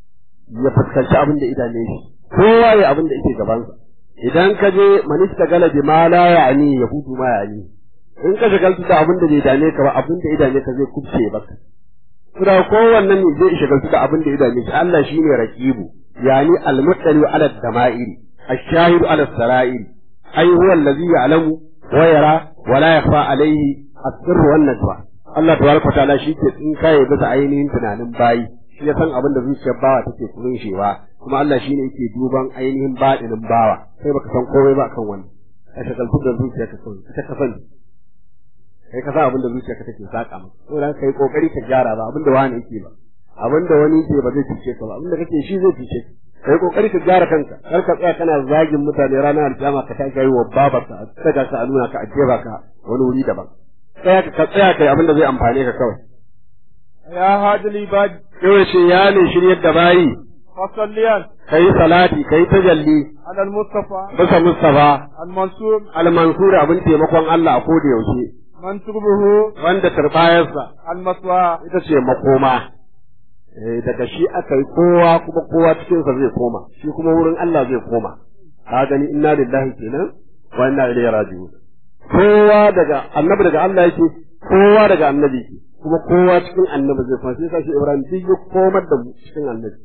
[SPEAKER 5] ya fuskanci abin da idane shi kowa ya abin da yake gaban sa idan ka je manista galabi ma la ya'ni ya hutu ma ya'ni in ka shagaltu da abin da bai dane ka ba abin da idane ka zai kubce baka kuma kowannen ne zai shagaltu da abin da idane shi Allah shine raqibu يعني المطلع على الدمائر الشاهد على السرائر أي هو الذي يعلم ويرى ولا يخفى عليه السر والنجوى Allah tabaraka wa ta'ala shi ke in kai bisa ainihin tunanin bayi shi ya san abin da zuciyar bawa take kunshewa kuma Allah shine yake duban ainihin baɗinin bawa sai baka san komai ba akan wannan ka shagaltu da zuciyarka kawai ita ka sani kai ka san abin da zuciyarka take saka maka saboda kai kokari ka gyara ba abin da wani yake ba abin da wani ke ba zai fice ka ba abin da kake shi zai fice ka kai kokari ka gyara kanka kar ka tsaya kana zagin mutane ranar alkiyama ka tashi yi wa babarka a saka ka a nuna ka a jeba ka wani wuri daban tsaya ka tsaya kai abin da zai amfane ka kawai
[SPEAKER 4] ya hajjal ibad
[SPEAKER 5] yau ce ya ne shiryar da bayi
[SPEAKER 4] fasalliyan
[SPEAKER 5] kai salati kai tajalli
[SPEAKER 4] ala al-mustafa
[SPEAKER 5] bisa mustafa
[SPEAKER 4] al-mansur
[SPEAKER 5] al-mansur abin taimakon Allah a koda yaushe
[SPEAKER 4] man turbuhu
[SPEAKER 5] wanda turbayarsa
[SPEAKER 4] al-maswa
[SPEAKER 5] ita ce makoma eh daga shi aka yi kowa kuma kowa cikin sa zai koma shi kuma wurin Allah zai koma ka gani inna lillahi kenan wa inna ilaihi raji'un kowa daga annabi daga Allah yake kowa daga annabi yake kuma kowa cikin annabi zai koma sai shi Ibrahim duk ya komar da mu cikin annabi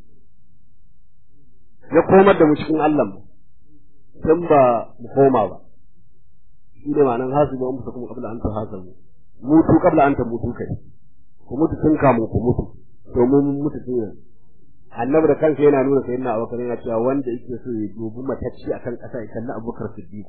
[SPEAKER 5] ya komar da mu cikin Allah mu dan ba mu koma ba shi ne ma'anar hasibu an kuma qabla an tahasabu mutu qabla an tamutu kai ku mutu tun kamun ku mutu domin mutu tun annabi da kansa yana nuna sayyidina abubakar yana cewa wanda yake so ya dubi matacci akan ƙasa ya kalli abubakar siddiq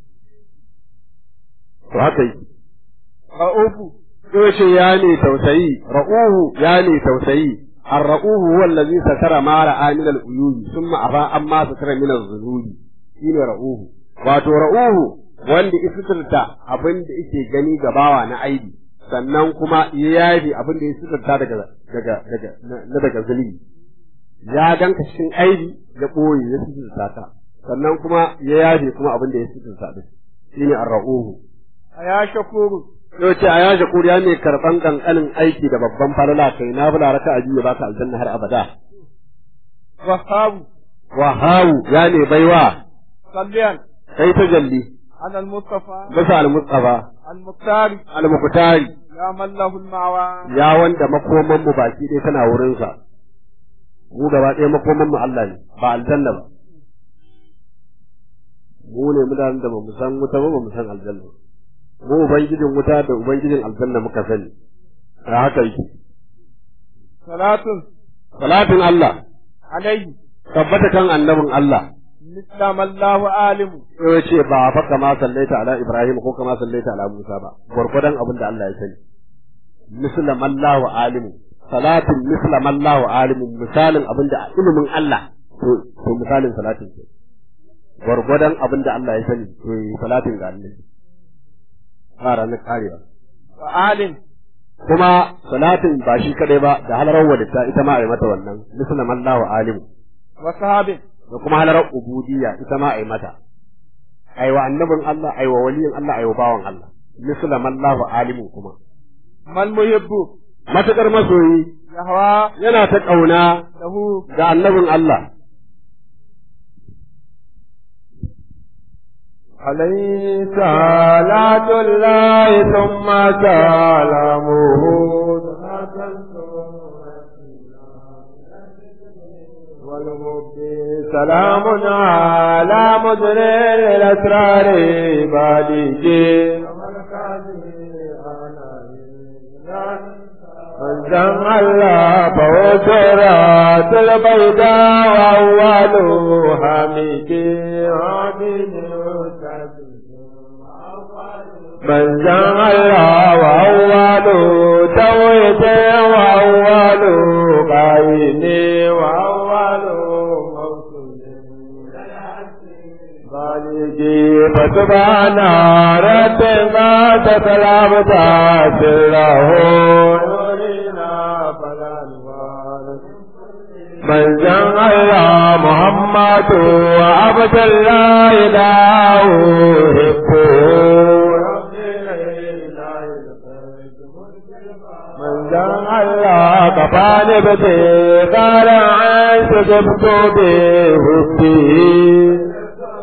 [SPEAKER 5] to haka yake
[SPEAKER 4] ra'ufu
[SPEAKER 5] yace ya ne tausayi ra'uhu ya ne tausayi الرؤوه هو الذي ستر ما رأى من العيوب ثم أفاء أما ستر من الذنوب shine ra'uhu wato ra'uhu wanda istirta abin da yake gani gabawa na aibi sannan kuma ya yaji abin da ya sitarta daga daga daga na daga zunubi ya danka cikin aibi ya ɓoye ya sitarta ta sannan kuma ya yaje kuma abin da ya sitarta din shine ar-ra'uhu
[SPEAKER 3] aya shakuru
[SPEAKER 5] yau ce a ya shakuri ya ne karɓan ƙanƙanin aiki da babban falala kai na bula raka a biyu ba ka aljanna har abada
[SPEAKER 3] wahabu
[SPEAKER 5] wahawu ya ne baiwa
[SPEAKER 3] salliyan
[SPEAKER 5] kai ta jalli
[SPEAKER 3] على المصطفى
[SPEAKER 5] bisa al-mustafa
[SPEAKER 3] المختار
[SPEAKER 5] al-muqtari
[SPEAKER 3] يا من له المعوى
[SPEAKER 5] ya wanda makoman mu baki ɗaya tana wurin sa mu gaba ɗaya makoman mu Allah ne ba aljanna ba mu ne mutanen da ba mu san wuta ba ba mu san aljanna ba mu ubangijin wuta da ubangijin aljanna muka sani a haka yake
[SPEAKER 3] صلاة
[SPEAKER 5] salatin Allah
[SPEAKER 3] عليه
[SPEAKER 5] tabbata kan annabin Allah
[SPEAKER 3] مثل ما الله عالم
[SPEAKER 5] ya ce ba fa kama sallaita ala Ibrahim ko kama sallaita ala Musa ba gwargwadon abin da Allah ya sani misla mallahu alimu salatin misla mallahu alimu misalin abin da ilimin Allah to to misalin salatin ke gwargwadon abin da Allah ya sani to yi salatin ga Allah ba ranar karewa
[SPEAKER 3] وآل
[SPEAKER 5] kuma salatin ba shi kadai ba da halarar wadata ita ma a yi mata wannan misla mallahu alimu
[SPEAKER 3] وصحاب
[SPEAKER 5] da kuma halarar ubudiyya ita ma a yi mata aiwa annabin Allah aiwa waliyin Allah aiwa bawan Allah misla mallahu alimu kuma
[SPEAKER 3] ما المحب
[SPEAKER 5] matakar masoyi
[SPEAKER 3] يهوى
[SPEAKER 5] yana ta kauna
[SPEAKER 3] له
[SPEAKER 5] ga annabin Allah
[SPEAKER 4] عليه صلاة الله ثم سلامه والمبدي سلام على مدر الأسرار بالجي من جمع الله فوسرات البيضاء وأول حميدي عبيد من جمع الله وأول تويت وأول قايم وأول موصول بالجي فسبحان ربك تسلم سره يرينا فلا نبالغ من جمع الله محمد وعبد الله لا من جمع الله كفاني بدي قال عن سجبت بهبته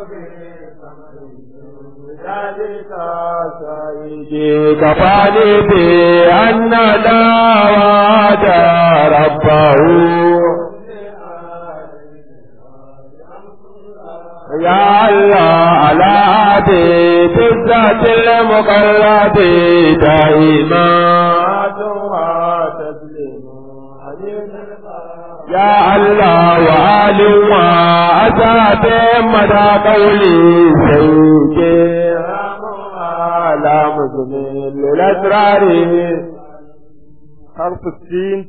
[SPEAKER 4] كفاني بأن دعوات ربه يا الله على عهدي بالذات المقرب دائما يا الله وآل وأسعد مدى قولي سيدي على مزمن للأسرار حرف السين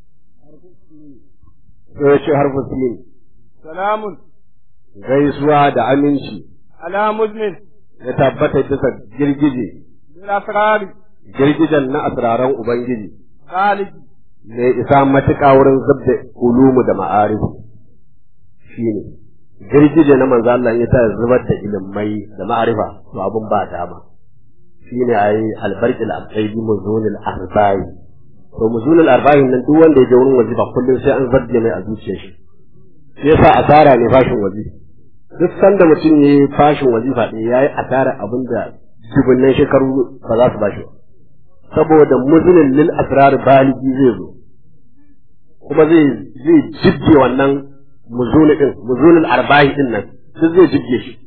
[SPEAKER 5] yace harfu sin
[SPEAKER 3] سلام
[SPEAKER 5] gaisuwa da aminci
[SPEAKER 3] على مزمن
[SPEAKER 5] ya tabbata bisa girgije
[SPEAKER 3] للأسرار
[SPEAKER 5] girgijen na asraran ubangiji
[SPEAKER 3] خالد
[SPEAKER 5] mai isa matuƙa wurin zabda ulumu da ma'arifu shine girgije na manzo Allah ya ta zubar da ilimai da ma'arifa to abun ba dama shine ayi albarqil aqaibi muzunil arba'i to muzunil arba'i nan duk wanda ya je wurin wazifa kullum sai an zabje mai a zuciyar shi shi yasa asara ne fashin wazifa duk sanda mutum ya yi fashin wazifa ɗaya ya yi asara abin da dubunnan shekaru ba za su bashi ba saboda muzunin lil asrar baligi zai zo kuma zai zai jibge wannan muzuni din muzunin arba'i din nan duk zai jibge shi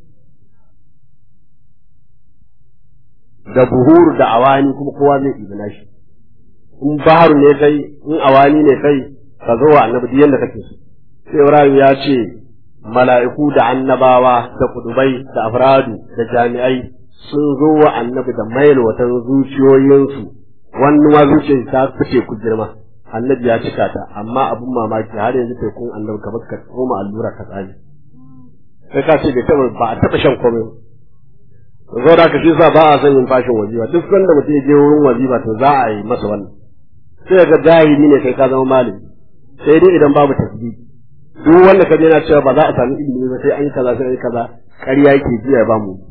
[SPEAKER 5] da buhur da awani kuma kowa zai ibina shi in baharu ne kai in awani ne kai ka zo wa annabi duk yanda kake so sai Ibrahim ya ce mala'iku da annabawa da kudubai da afradu da jami'ai sun zo wa annabi da mailwatan zuciyoyinsu wani ma zuciyar ta fice ku girma annabi ya cika ta amma abin mamaki har yanzu tekun annabi ka ka koma allura ka tsani sai ka ce bai taba ba a taba shan komai zo da shi sa ba a son yin fashin wazifa duk sanda mutum ya je wurin wazifa to za a yi masa wannan sai ga jahili ne kai ka zama malami sai dai idan babu tasbih duk wanda ka yana cewa ba za a sami ilimi ba sai an yi kaza sai an yi kaza ƙarya yake jiya ba mu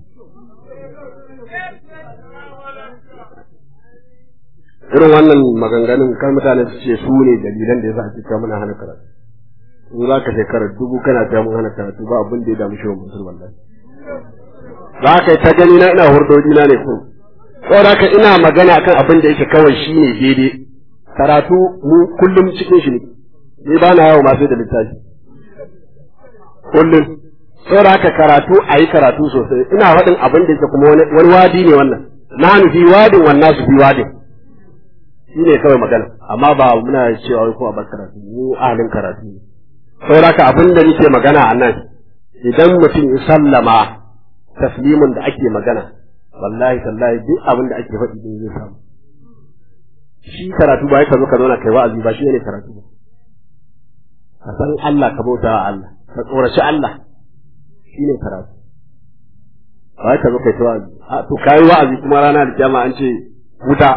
[SPEAKER 5] irin wannan maganganun kan mutane su ce su ne dalilan da yasa ake cewa muna hana karatu in za ka shekara dubu kana cewa mun hana karatu ba abin da ya damu shi wa mutum wallahi za ka yi ta gani na ina hurdoji na ne ko saboda ka ina magana kan abin da yake kawai shi ne daidai karatu mu kullum cikin shi ne ni ba na yawo masu da littafi kullum saboda haka karatu a yi karatu sosai ina faɗin abin da yake kuma wani wadi ne wannan na fi wadin wannan su fi wadin shi ne kawai magana amma ba muna cewa wai ko a bar karatu mu ahalin karatu ne saboda haka abin da nake magana a nan idan mutum ya sallama taslimin da ake magana wallahi tallahi duk abin da ake faɗi din zai samu shi karatu ba ka zo ka zauna kai wa'azi ba shi ne karatu ba ka san Allah ka bauta wa Allah ka tsoraci Allah shi ne karatu ba ka zo kai ta wa'azi a to kai wa'azi kuma rana da kiyama an ce wuta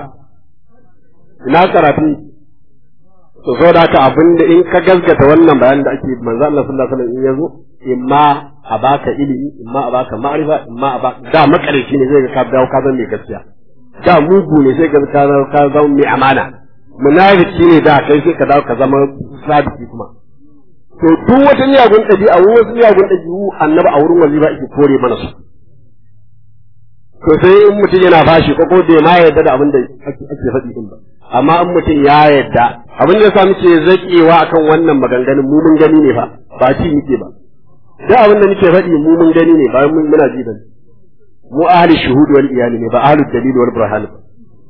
[SPEAKER 5] ina karatu to so da haka abin da in ka gaskata wannan bayanin da ake manzo Allah sallallahu alaihi wasallam in yazo imma a baka ilimi imma a baka ma'rifa imma a baka da makarici ne zai ga ka dawo ka zama mai gaskiya da mugu ne sai ka ka ka zama mai amana munafiki ne da kai sai ka dawo ka zama sadiki kuma to duk wata miyagun ɗabi'a wasu miyagun ɗabi'u annabi a wurin wazifa yake kore mana su to sai in mutum yana bashi ko ko bai ma yarda da abin da ake faɗi din ba amma in mutum ya yarda abin da yasa muke zakewa akan wannan maganganun mu mun gani ne fa ba ci muke ba da abin da nake faɗi mu mun gani ne ba mun muna ji bane mu ahli shuhud wal iyali ne ba ahli dalil wal burhan ba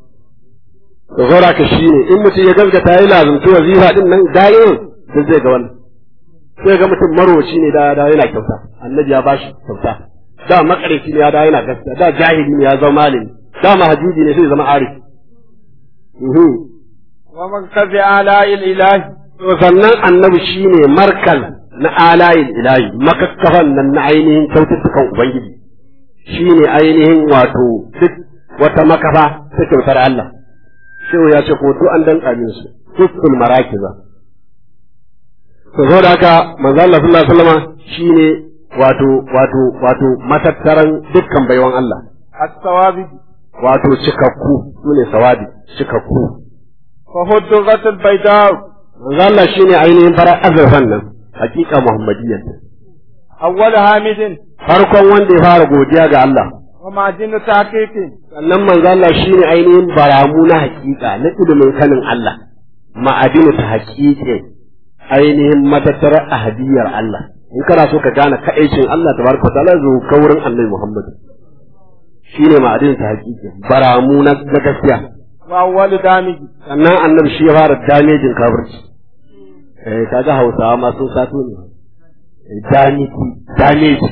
[SPEAKER 5] to gora ka shine in mutum ya gaskata ya lazumci wazifa din nan da'irin sai zai ga wannan sai ga mutum marwaci ne da da yana kyauta annabi ya bashi kyauta da makareci ne ya da yana gaskiya da jahili ne ya zama malami da mahajuji ne sai zama arif
[SPEAKER 4] wa markazi ala'il ilahi
[SPEAKER 5] to sannan annabi shine markal na alayin ilahi makakkafan nan na ainihin kyaututtukan ubangiji shine ainihin wato duk wata makafa ta kyautar Allah shehu ya ce ko to an danka min su dukkan marakiza to saboda haka manzo Allah sallallahu alaihi wasallam shine wato wato wato matattaran dukkan baiwan Allah
[SPEAKER 4] as-sawabi
[SPEAKER 5] wato cikakku sune sawabi cikakku
[SPEAKER 4] fa huddurat al-bayda
[SPEAKER 5] manzo Allah shine ainihin farar azurfan nan hakika muhammadiyyar
[SPEAKER 4] awwal hamidin
[SPEAKER 5] farkon wanda ya fara godiya ga Allah
[SPEAKER 4] wa ma'dinu tahqiqin
[SPEAKER 5] sannan manzo Allah shine ainihin baramu na hakika na ilimin sanin Allah ma'adinu ta haƙiƙin ainihin matattarar ahadiyar Allah in kana so ka gane kaɗaicin Allah tabaraka ta'ala zo ka wurin Annabi Muhammad shine ma'adinu ta haƙiƙin baramu na gaskiya
[SPEAKER 4] wa awwal damiji
[SPEAKER 5] sannan Annabi shi ya fara damejin kafirci eh kaga Hausawa ma sun sato ne damiji dameji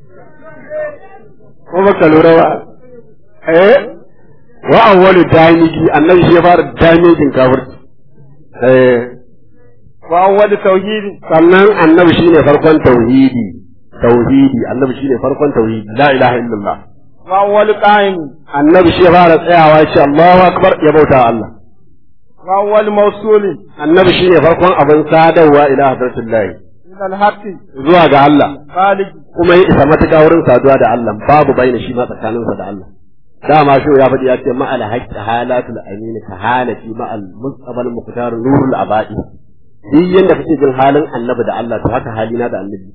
[SPEAKER 5] ko baka lura ba eh wa awwalu damiji annabi shi ya fara damejin kafirci eh
[SPEAKER 4] wa awwal tauhidi
[SPEAKER 5] sannan annabi shine farkon tauhidi tauhidi annabi shine farkon tauhidi la ilaha illallah
[SPEAKER 4] wa awwal qa'im
[SPEAKER 5] annabi shi ya fara tsayawa ya ce Allahu akbar ya bauta wa Allah
[SPEAKER 4] wa awwal mawsuli
[SPEAKER 5] annabi shine farkon abin sadarwa ila hadratillah
[SPEAKER 4] min al-haqqi
[SPEAKER 5] zuwa ga Allah
[SPEAKER 4] khaliq
[SPEAKER 5] kuma ya isa matuƙa wurin saduwa da Allah babu baina shi ma tsakaninsa da Allah dama shi ya faɗi ya ce ma'al haqqi halatul amin ka halati ma'al mustabal muqtar nurul abadi duk yanda kake jin halin annabi da Allah to haka halina da annabi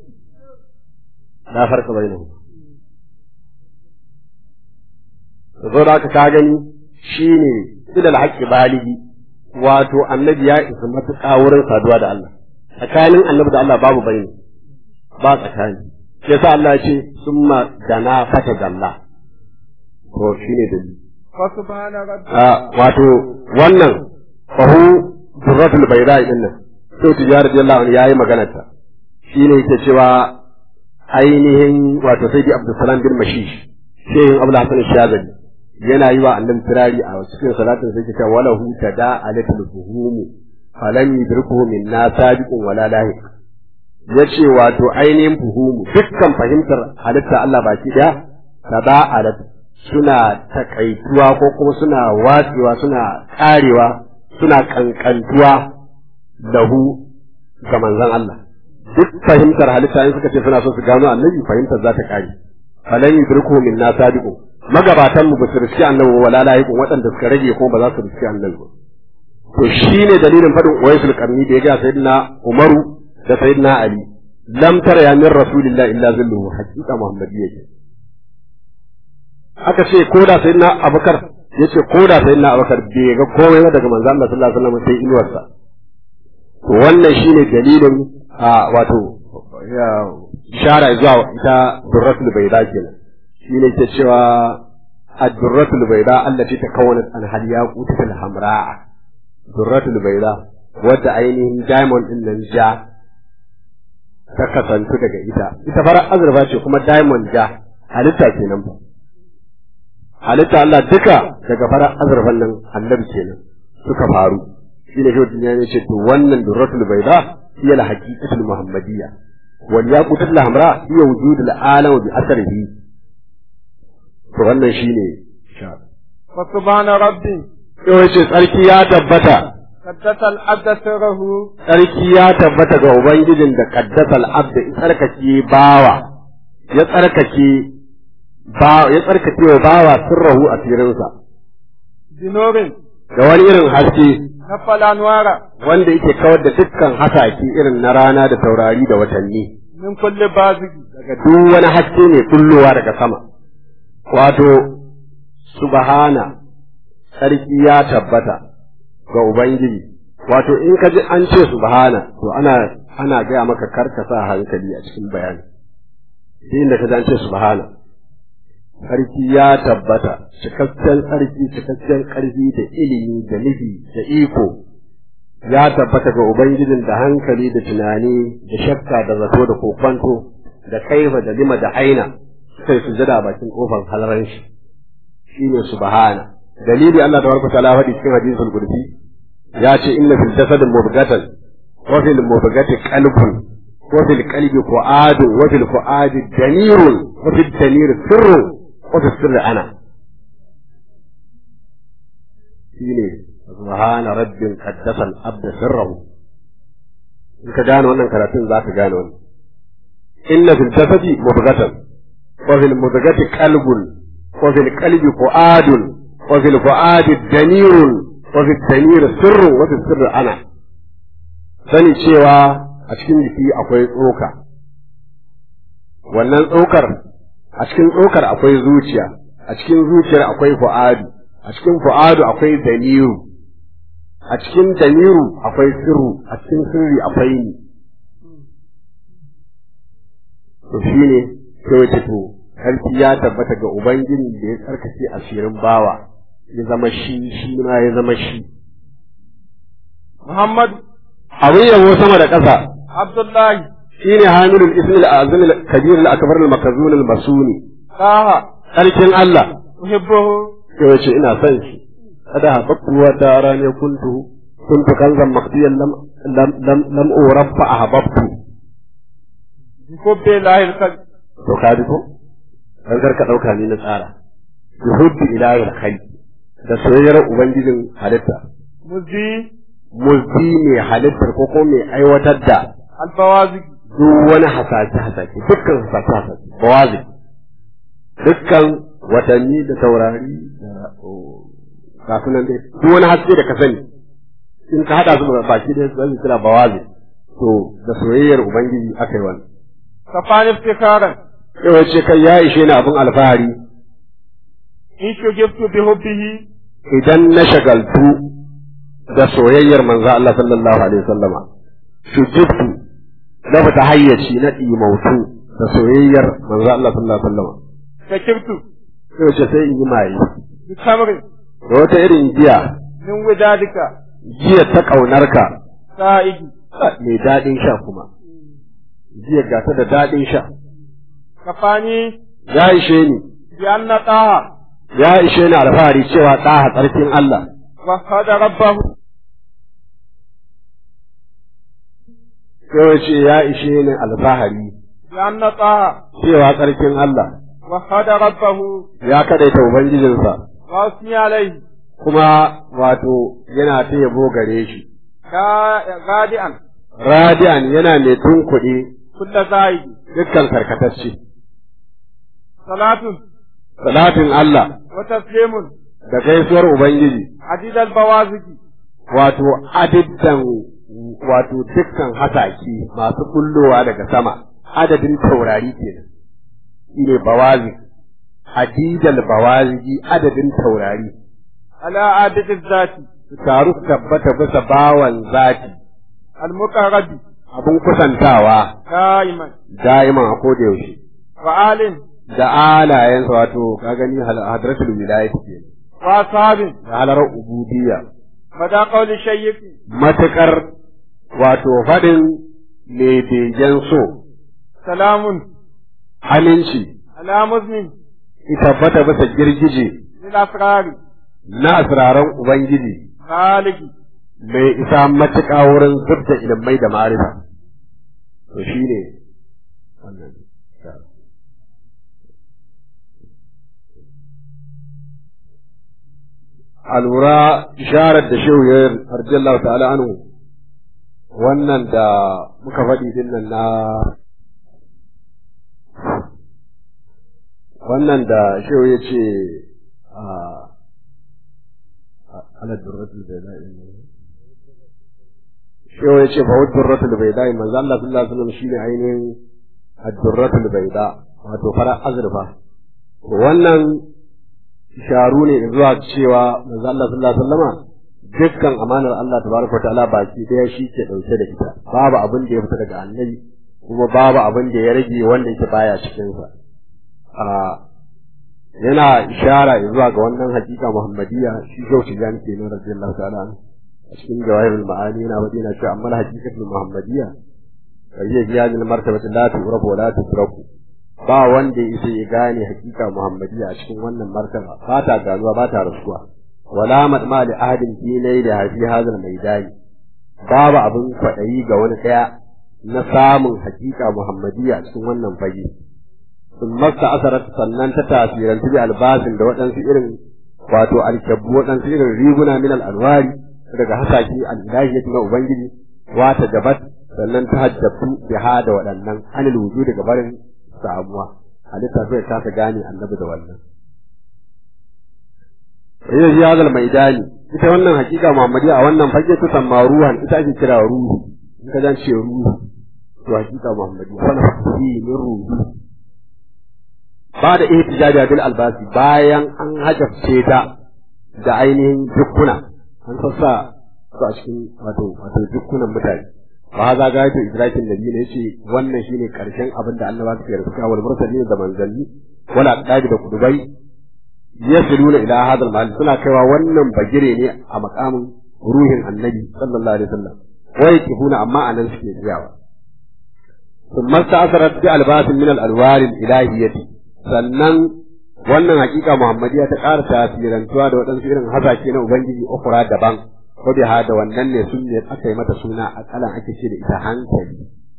[SPEAKER 5] la farka bainahu zo da haka ka gani shine ilal haqqi baligi wato annabi ya isa matuƙa wurin saduwa da Allah tsakanin annabi da Allah babu bayani ba tsakani sai sa Allah ya ce summa dana fata dalla to shine dalili
[SPEAKER 4] fa subhana rabbi
[SPEAKER 5] a wato wannan fahu durratul bayda din nan to tijara radiyallahu anhu yayi magana ta shine yake cewa ainihin wato sai Abdulsalam bin Mashish sai Abdul Hasan Shazali yana yi wa annabi firari a cikin salatin sai yake cewa walahu tada alatul fuhum falam yudrikuhu minna sabiqun wala lahiq yace wato ainihin fuhumu dukkan fahimtar halitta Allah baki daya taba'alat suna takaituwa ko kuma suna watsewa suna karewa suna kankantuwa lahu ga manzon Allah duk fahimtar halitta in suka ce suna so su gano annabi fahimtar za ta kare falan yudriku min na sadiqu magabatan mu ba su riski annabi wala layiqu waɗanda suka rage ko ba za su riski annabi ba to shine dalilin fadin uwaisul qarni da ya ga sayyidina umaru da sayyidina ali lam tara ya min rasulillahi illa zilluhu haqiqa muhammadiyya ce aka ce ko da sayyidina abubakar yace ko da sayyidina abubakar bai ga komai ba daga manzo Allah sallallahu alaihi wasallam sai inuwarsa to wannan shine dalilin a wato ya ishara zuwa ita durratul bayda kenan shine ke cewa ad-durratul bayda allati takawwanat an hal yaqutul hamra durratul bayda wadda ainihin diamond din nan ja ta kasantu daga ita ita farar azurfa ce kuma diamond ja halitta kenan ba halitta Allah duka daga farar azurfan nan annabi kenan suka faru shine shi duniya ne ce to wannan durratul bayda hiya al-haqiqatul muhammadiyya wal yaqutul hamra hiya wujudul alam bi asrihi to wannan shine
[SPEAKER 4] fa subhana rabbi
[SPEAKER 5] yau yace tsarki ya tabbata
[SPEAKER 4] qaddasa al-abd sirruhu
[SPEAKER 5] tsarki ya tabbata ga ubangijin da qaddasa al-abd ya tsarkake bawa ya tsarkake ba ya tsarkake wa bawa sirruhu a firinsa
[SPEAKER 4] dinorin
[SPEAKER 5] da wani irin haske
[SPEAKER 4] na falanwara
[SPEAKER 5] wanda yake kawar da dukkan hasake irin na rana da taurari da watanni
[SPEAKER 4] min kulli bazigi
[SPEAKER 5] daga duk wani haske ne kullowa daga sama wato subhana sarki ya tabbata ga ubangiji wato in ka ji an ce subhana to ana ana gaya maka karka sa hankali a cikin bayani sai inda ka ji an ce subhana sarki ya tabbata cikakken sarki cikakken ƙarfi da ilimi da nufi da iko ya tabbata ga ubangijin da hankali da tunani da shakka da zato da kokwanto da kaifa da lima da aina sai su jada bakin kofar halaran shi shine subhana dalili Allah tabaraka ta'ala faɗi cikin hadisul qudsi ya ce inna fil jasad mubghatan wa fil mubghati qalbun wa fil qalbi fu'adun wa fil fu'adi damirun wa fil damir sirrun wata sirri ana shi ne subhana rabbin qaddasa al-abda sirrahu in ka gane wannan karatun za ka gane wannan inna fil jasadi mudghatan wa fil mudghati qalbun wa fil qalbi fu'adun wa fil fu'adi damirun wa fil damir sirrun wa fil sirri ana sani cewa a cikin jiki akwai tsoka wannan tsokar a cikin tsokar akwai zuciya a cikin zuciyar akwai fu'adu a cikin fu'adu akwai daliru a cikin daliru akwai sirru a cikin sirri akwai ni to shine sai wace to sarki ya tabbata ga ubangiji da ya tsarkake asirin bawa ya zama shi shi ma ya zama shi
[SPEAKER 4] muhammad
[SPEAKER 5] abin yabo sama da ƙasa
[SPEAKER 4] abdullahi
[SPEAKER 5] shine hamilul ismil azim al-kabir al-akbar al-makazun al-masuni
[SPEAKER 4] taha
[SPEAKER 5] sarkin Allah
[SPEAKER 4] uhibbuhu
[SPEAKER 5] sai wace ina son shi kada habbtu wa dara ne kuntu kuntu kanzan maqdiyan lam lam lam lam urafa ahbabtu
[SPEAKER 4] bi hubbi lahil qalb
[SPEAKER 5] to ka ji ko dan karka dauka ni na tsara bi hubbi ilahi al da soyayyar ubangijin halitta
[SPEAKER 4] muzi
[SPEAKER 5] muzdi mai halittar ko ko mai aiwatar da
[SPEAKER 4] albawazigi
[SPEAKER 5] duk wani hasashe hasashe dukkan hasashe hasashe bawazi dukkan watanni da taurari da ga sunan dai duk wani haske da ka sani in ka hada su da baki da su kira bawazi to da soyayyar ubangiji aka yi wannan
[SPEAKER 4] kafani iftikaran
[SPEAKER 5] yau ce kai ya ishe ni abin alfahari
[SPEAKER 4] in shugibtu bi hubbihi
[SPEAKER 5] idan na shagaltu da soyayyar manzo Allah sallallahu alaihi wasallama shujibtu na fita hayyaci na ɗimautu da soyayyar manzo Allah sallallahu alaihi wasallama
[SPEAKER 4] sakirtu
[SPEAKER 5] yau ce sai in yi maye
[SPEAKER 4] bi kamri
[SPEAKER 5] da wata irin giya
[SPEAKER 4] min widadika
[SPEAKER 5] giya ta ƙaunarka
[SPEAKER 4] sa'idi
[SPEAKER 5] mai daɗin sha kuma giya ga ta da daɗin sha
[SPEAKER 4] kafani
[SPEAKER 5] ya ishe ni
[SPEAKER 4] bi anna taha
[SPEAKER 5] ya ishe ni alfahari cewa ɗaha tsarkin Allah
[SPEAKER 4] wa hada rabbahu
[SPEAKER 5] yau ce ya ishe ni alfahari
[SPEAKER 4] bi anna taha
[SPEAKER 5] cewa tsarkin Allah
[SPEAKER 4] وحد ربه
[SPEAKER 5] ya kadaita ubangijinsa
[SPEAKER 4] وأثني عليه
[SPEAKER 5] kuma wato yana ta yabo gare shi
[SPEAKER 4] كا- غادئا
[SPEAKER 5] radiyan yana mai tunkuɗe
[SPEAKER 4] كل زايد
[SPEAKER 5] dukkan karkatacce
[SPEAKER 4] صلاة
[SPEAKER 5] salatin Allah
[SPEAKER 4] وتسليم
[SPEAKER 5] da gaisuwar ubangiji
[SPEAKER 4] عديد البوازق
[SPEAKER 5] wato adadin wato dukkan hasaki masu kullowa daga sama adadin taurari kenan shine bawazi adidal bawazi adadin taurari
[SPEAKER 4] على عادة الذات
[SPEAKER 5] su taru su tabbata bisa bawan zati
[SPEAKER 4] المقرب
[SPEAKER 5] abin kusantawa
[SPEAKER 4] دائما
[SPEAKER 5] da'iman a koda yaushe
[SPEAKER 4] وآل
[SPEAKER 5] da alayensa wato ka gani hal- hadratul wilayati ke
[SPEAKER 4] وأصحاب
[SPEAKER 5] da halarar ubudiyya
[SPEAKER 4] مدى قول الشيخ
[SPEAKER 5] matukar wato faɗin mai begen so
[SPEAKER 4] سلام
[SPEAKER 5] aminci
[SPEAKER 4] على مزمن
[SPEAKER 5] ki tabbata bisa girgije
[SPEAKER 4] للأسرار
[SPEAKER 5] na asiraran ubangiji
[SPEAKER 4] خالق
[SPEAKER 5] mai isa matuƙa wurin zubda ilimai da ma'arifa to shine wannan a lura isharar da shehu ya arjallahu ta'ala anhu wannan da muka faɗi din nan na wannan da shehu ya ce a ala durratul bayda'i shehu ya ce fa wa durratul bayda'i manzo Allah sallallahu alaihi wasallam shine ainihin ad-durratul bayda wato fara azurfa to wannan sharu ne zuwa cewa manzo Allah sallallahu alaihi wasallama dukkan amanar Allah tabaraka ta'ala baki daya shi ke dauke da ita babu abin da ya fita daga annabi kuma babu abin da ya rage wanda yake baya cikin sa a yana ishara zuwa ga wannan hakika muhammadiyya shi shau tijan ke nan radiyallahu ta'ala anhu a cikin jawahirul ma'ani yana faɗi yana cewa amma hakikatul muhammadiyya kariya biyadil martabati la tu'rafu wa la tudraku ba wanda ya isa ya gane hakika muhammadiyya a cikin wannan martaba ba ta ganuwa ba ta rasuwa wala madma li ahadin fi layli hafi hadal maidani babu abin kwaɗayi ga wani ɗaya na samun hakika muhammadiyya a cikin wannan fage sun masta asarar sannan ta tasirantu bi albasin da waɗansu irin wato alkyabbu waɗansu irin riguna min al'anwari daga hasashe al'ilahiyati na ubangiji wata jabat sannan ta hajjabtu biha da waɗannan anil wuju daga barin samuwa halitta zai kasa gane annabi da wannan Iya shi hazal maidani ita wannan hakika Muhammadiyya a wannan fage ta samma ruhan ita ake kira ruhu in ka zan ce ruhu to hakika Muhammadiyya wannan fi min ruhu ba da ihtijaji bil albasi bayan an hajabce ta da ainihin dukkuna an sassa su a cikin wato wato dukkunan mutane ba za ga ta idrakin nabi ne yace wannan shine karshen abin da annaba suke rubuta wal mursalin da manzanni wala aqdabi da kudubai yasiluna ila hadal mahal suna kaiwa wannan bagire ne a makamin ruhin annabi sallallahu alaihi wasallam wai kifuna amma anan suke tsayawa ثم استأثرت بألباس من الأنوار الإلهية sannan wannan hakika Muhammadiyya ta ƙara tasirantuwa da waɗansu irin hasashe na Ubangiji ukura daban ko biha da wannan ne sun ne aka yi mata suna a kalan ake ce da ita hankali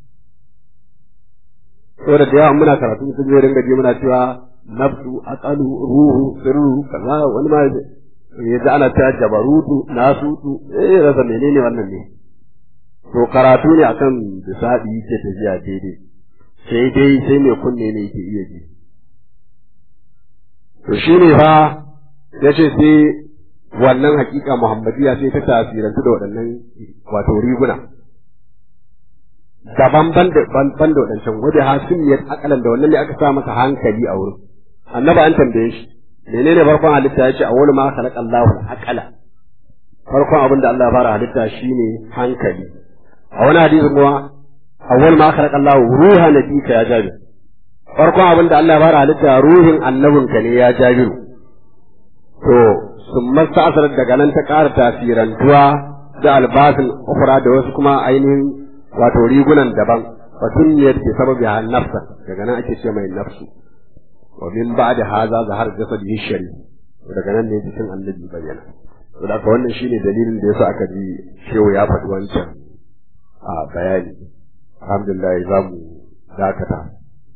[SPEAKER 5] saboda da yawa muna karatu sun zai ringa je muna cewa nafsu aqalu ruhu sirru kaza wani ma ya ji ana ta jabarutu nasutu eh rasa menene wannan ne to karatu ne akan bisadi yake tafiya daidai sai dai sai mai kunne ne yake iya ji to shi ne fa ya ce sai wannan hakika muhammadiya sai ta tasirantu da waɗannan wato riguna daban ban da ban da waɗancan wadda hasimiyar akalan da wannan ne aka sa masa hankali a wurin annaba an tambaye shi menene farkon halitta ya ce a wani ma khalaqa Allahu akala farkon abin da Allah ya fara halitta shine hankali a wani hadisi kuma awwal ma khalaqa Allahu ruha nabika ya jabi farkon abin da Allah ya fara halitta ruhin annabinka ne ya jabiru to sun masa asarar daga nan ta ƙara tasirantuwa da albasin ukura da wasu kuma ainihin wato rigunan daban fatun ne ke sababi ha nafsa daga nan ake ce mai nafsu wa min ba'da haza zahar jasadihi shari daga nan ne jikin annabi bayyana to da wannan shine dalilin da yasa aka ji shehu ya faɗi wancan a bayani alhamdulillah za mu dakata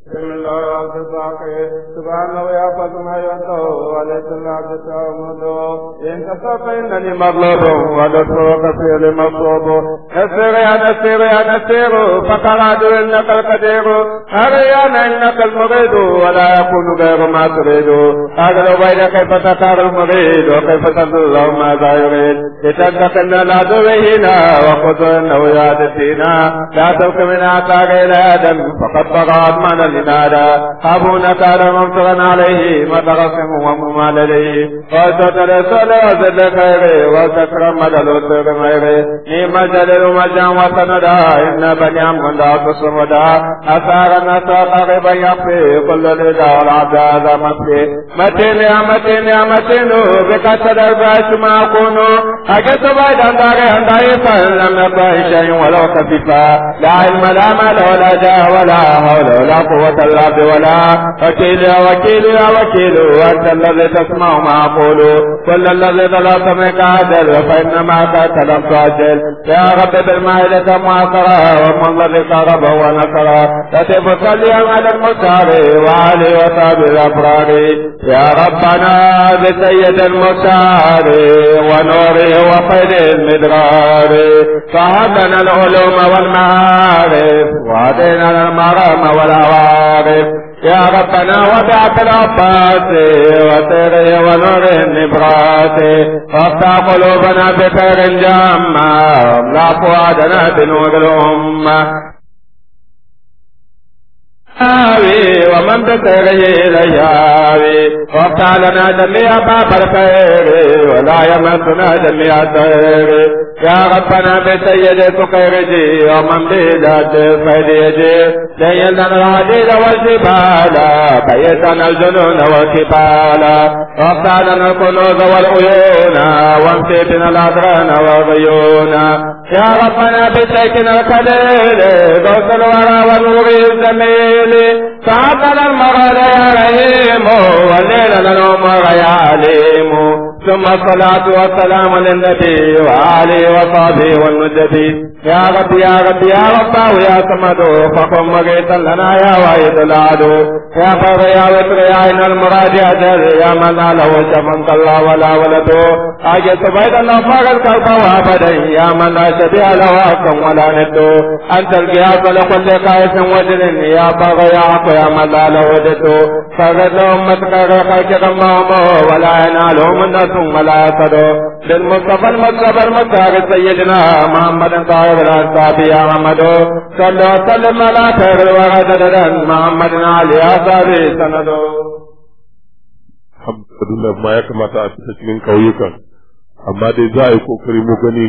[SPEAKER 4] بسم الله الرحمن الرحيم سبحانه يا فاطمة ينتو وليس الله تتعمدو إن تصف إنني مغلوب ودسوق في المصوب نسير يا نسير يا نسير فقال عدو إنك القدير أريان إنك المريد ولا يكون غير ما تريد أقل بين كيف تختار المريد وكيف تدل ماذا يريد لتنتقل العدو هنا وخذ إنه يعدتنا لا تلك من آثار إلى آدم فقد طغى من لنادا أبونا كان ممتغا عليه متغسم وممال لديه وستر سل وزد خيره وستكرم مدل سر ميره نيم جلل مجا وسندا إن بني عمد تصمدا أثار نساق غبا يخفي كل لدى والعبد مخفي متين يا متين يا متين بك تدر باش ما أكونو أجت بعد أن داري أن داري لم يكن شيء ولو خفيفا لا علم لا مال ولا جاه ولا حول ولا قوة إلا بولا وكيل يا وكيل يا وكيل أنت الذي تسمع ما أقول كل الذي ظلمت منك عدل فإنما كنت لم تعجل يا رب بالمائدة معصرة ومن الذي قرب ونصر تتب صليا على المختار وعلي وصحب الأبرار يا ربنا بسيد المختار ونوره وخير المدرار فهب لنا العلوم والمعارف وهدينا المرام والعوارف يا ربنا وبعث العباس وسره ونور النبرات وافتح قلوبنا بخير جامع واملا فؤادنا بنور الأمة آوي ومن بسره إلياوي وافتح لنا جميع باب الخير ولا يمسنا جميع الخير يا ربنا بسيد سقيرجي ومن بذات فديجي ليلنا العديد والجبال بيتنا الجنون والكبال وافتح لنا الكنوز والعيون وامسي بنا الأدران والغيون يا ربنا بسيكنا الكليل غوث الورى ونور الزميل فعطنا المرض يا رحيم والليل للعمر يا عليم ثم الصلاة والسلام للنبي وآله وصحبه والنجبي يا رب يا رب يا رب يا صمد فقم مغيثا لنا يا واحد العدو يا فر يا وتر يا عين المراد يا جر يا من لا له شمن الله ولا ولد أجل سبيد الله فاق القلب وابدا يا من لا شبيه له أكم ولا ند أنت القياس لكل قائس وجل يا بغ يا عق يا من لا له ود فقد لهم متقر خلق ولا ينالهم الناس ثم لا يصدوا بالمصطفى المصطفى المختار سيدنا محمد طاهر الأنصاب يا محمد صلى وسلم على خير الورى محمد علي أصحابه سندو
[SPEAKER 2] alhamdulillah ma ya kamata a fita cikin ƙauyukan amma dai za a yi kokari mu gani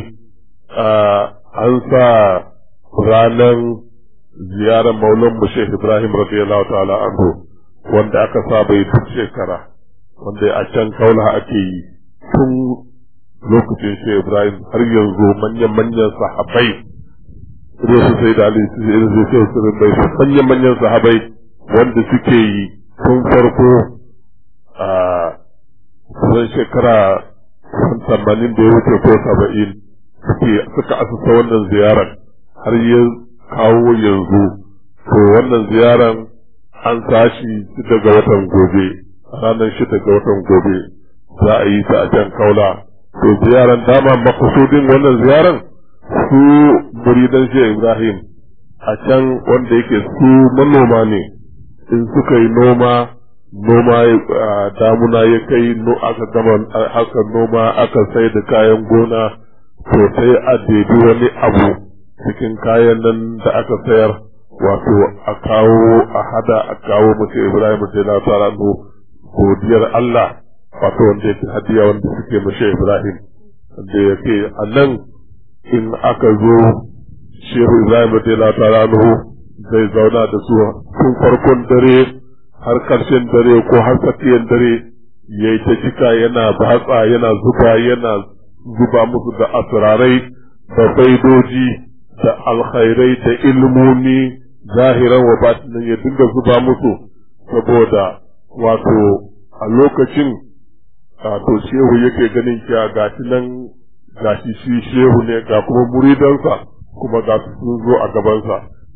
[SPEAKER 2] an sa ranar ziyarar maulan mu Sheikh Ibrahim radiyallahu ta'ala anhu wanda aka saba yi duk shekara wanda a can kaula ake yi tun lokacin Sheikh Ibrahim har yanzu manyan-manyan sahabai irin su sai da Ali su irin su sai su bai su manyan-manyan sahabai wanda suke yi tun farko a kusan shekara kusan tamanin da ya wuce ko saba'in suke suka asusa wannan ziyarar har ya kawo yanzu to wannan ziyarar an sashi daga watan gobe ranar shida ga watan gobe za a yi ta a can kaula to ziyaran dama makasudin wannan ziyaran su muridan shi Ibrahim a can wanda yake su manoma ne in suka yi noma noma damuna ya kai aka gama haka noma aka sai da kayan gona to sai a debi wani abu cikin kayan nan da aka sayar wato a kawo a hada a kawo mace Ibrahim sai na tsara godiyar Allah wato wanda yake hadiya wanda suke mace Ibrahim da yake a nan in aka zo Shehu Ibrahim sai na tsara zai zauna da su tun farkon dare har karshen dare ko har tsakiyar dare ya yi ta cika yana batsa yana zuba yana zuba musu da asirarai da faidoji da alkhairai da ilmomi zahiran wa batinin ya dinga zuba musu saboda wato a lokacin to shehu yake ganin kya gashi nan gashi shi shehu ne ga kuma muridansa kuma ga sun zo a gabansa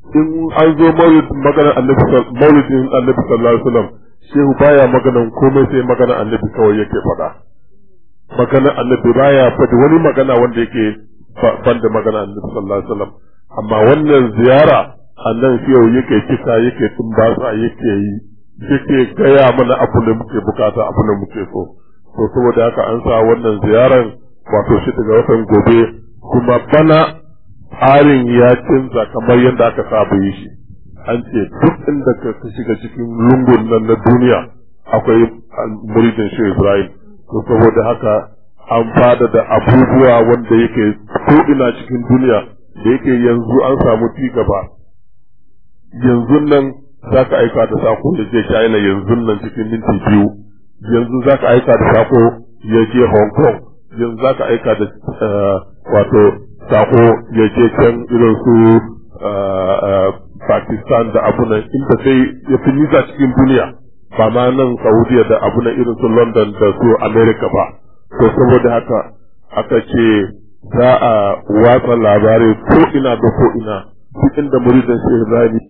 [SPEAKER 2] in an zo maganar annabi maulidin annabi sallallahu alaihi wasallam shehu baya maganan komai sai maganar annabi kawai yake faɗa maganar annabi baya faɗi wani magana wanda yake ban da maganar annabi sallallahu alaihi wasallam amma wannan ziyara annan shehu yake kisa yake tumbasa yake yi yake gaya mana abu da muke bukata abu da muke so to saboda haka an sa wannan ziyaran wato shi daga watan gobe kuma bana tsarin ya canza kamar yadda aka saba yi shi an ce duk inda ka shiga cikin lungun nan na duniya akwai muridin shi Ibrahim to saboda haka an fada da abubuwa wanda yake ko ina cikin duniya da yake yanzu an samu ci gaba yanzu nan za ka aika da sako ya je China yanzu nan cikin minti biyu yanzu za ka aika da sako ya je Hong Kong yanzu za ka aika da wato sako ya je can irin su Pakistan da abunan inda sai ya fi nisa cikin duniya ba ma nan Saudiya da abunan irin su London da su America ba to saboda haka aka ce za a watsa labarai ko ina da ko ina duk inda muridin shi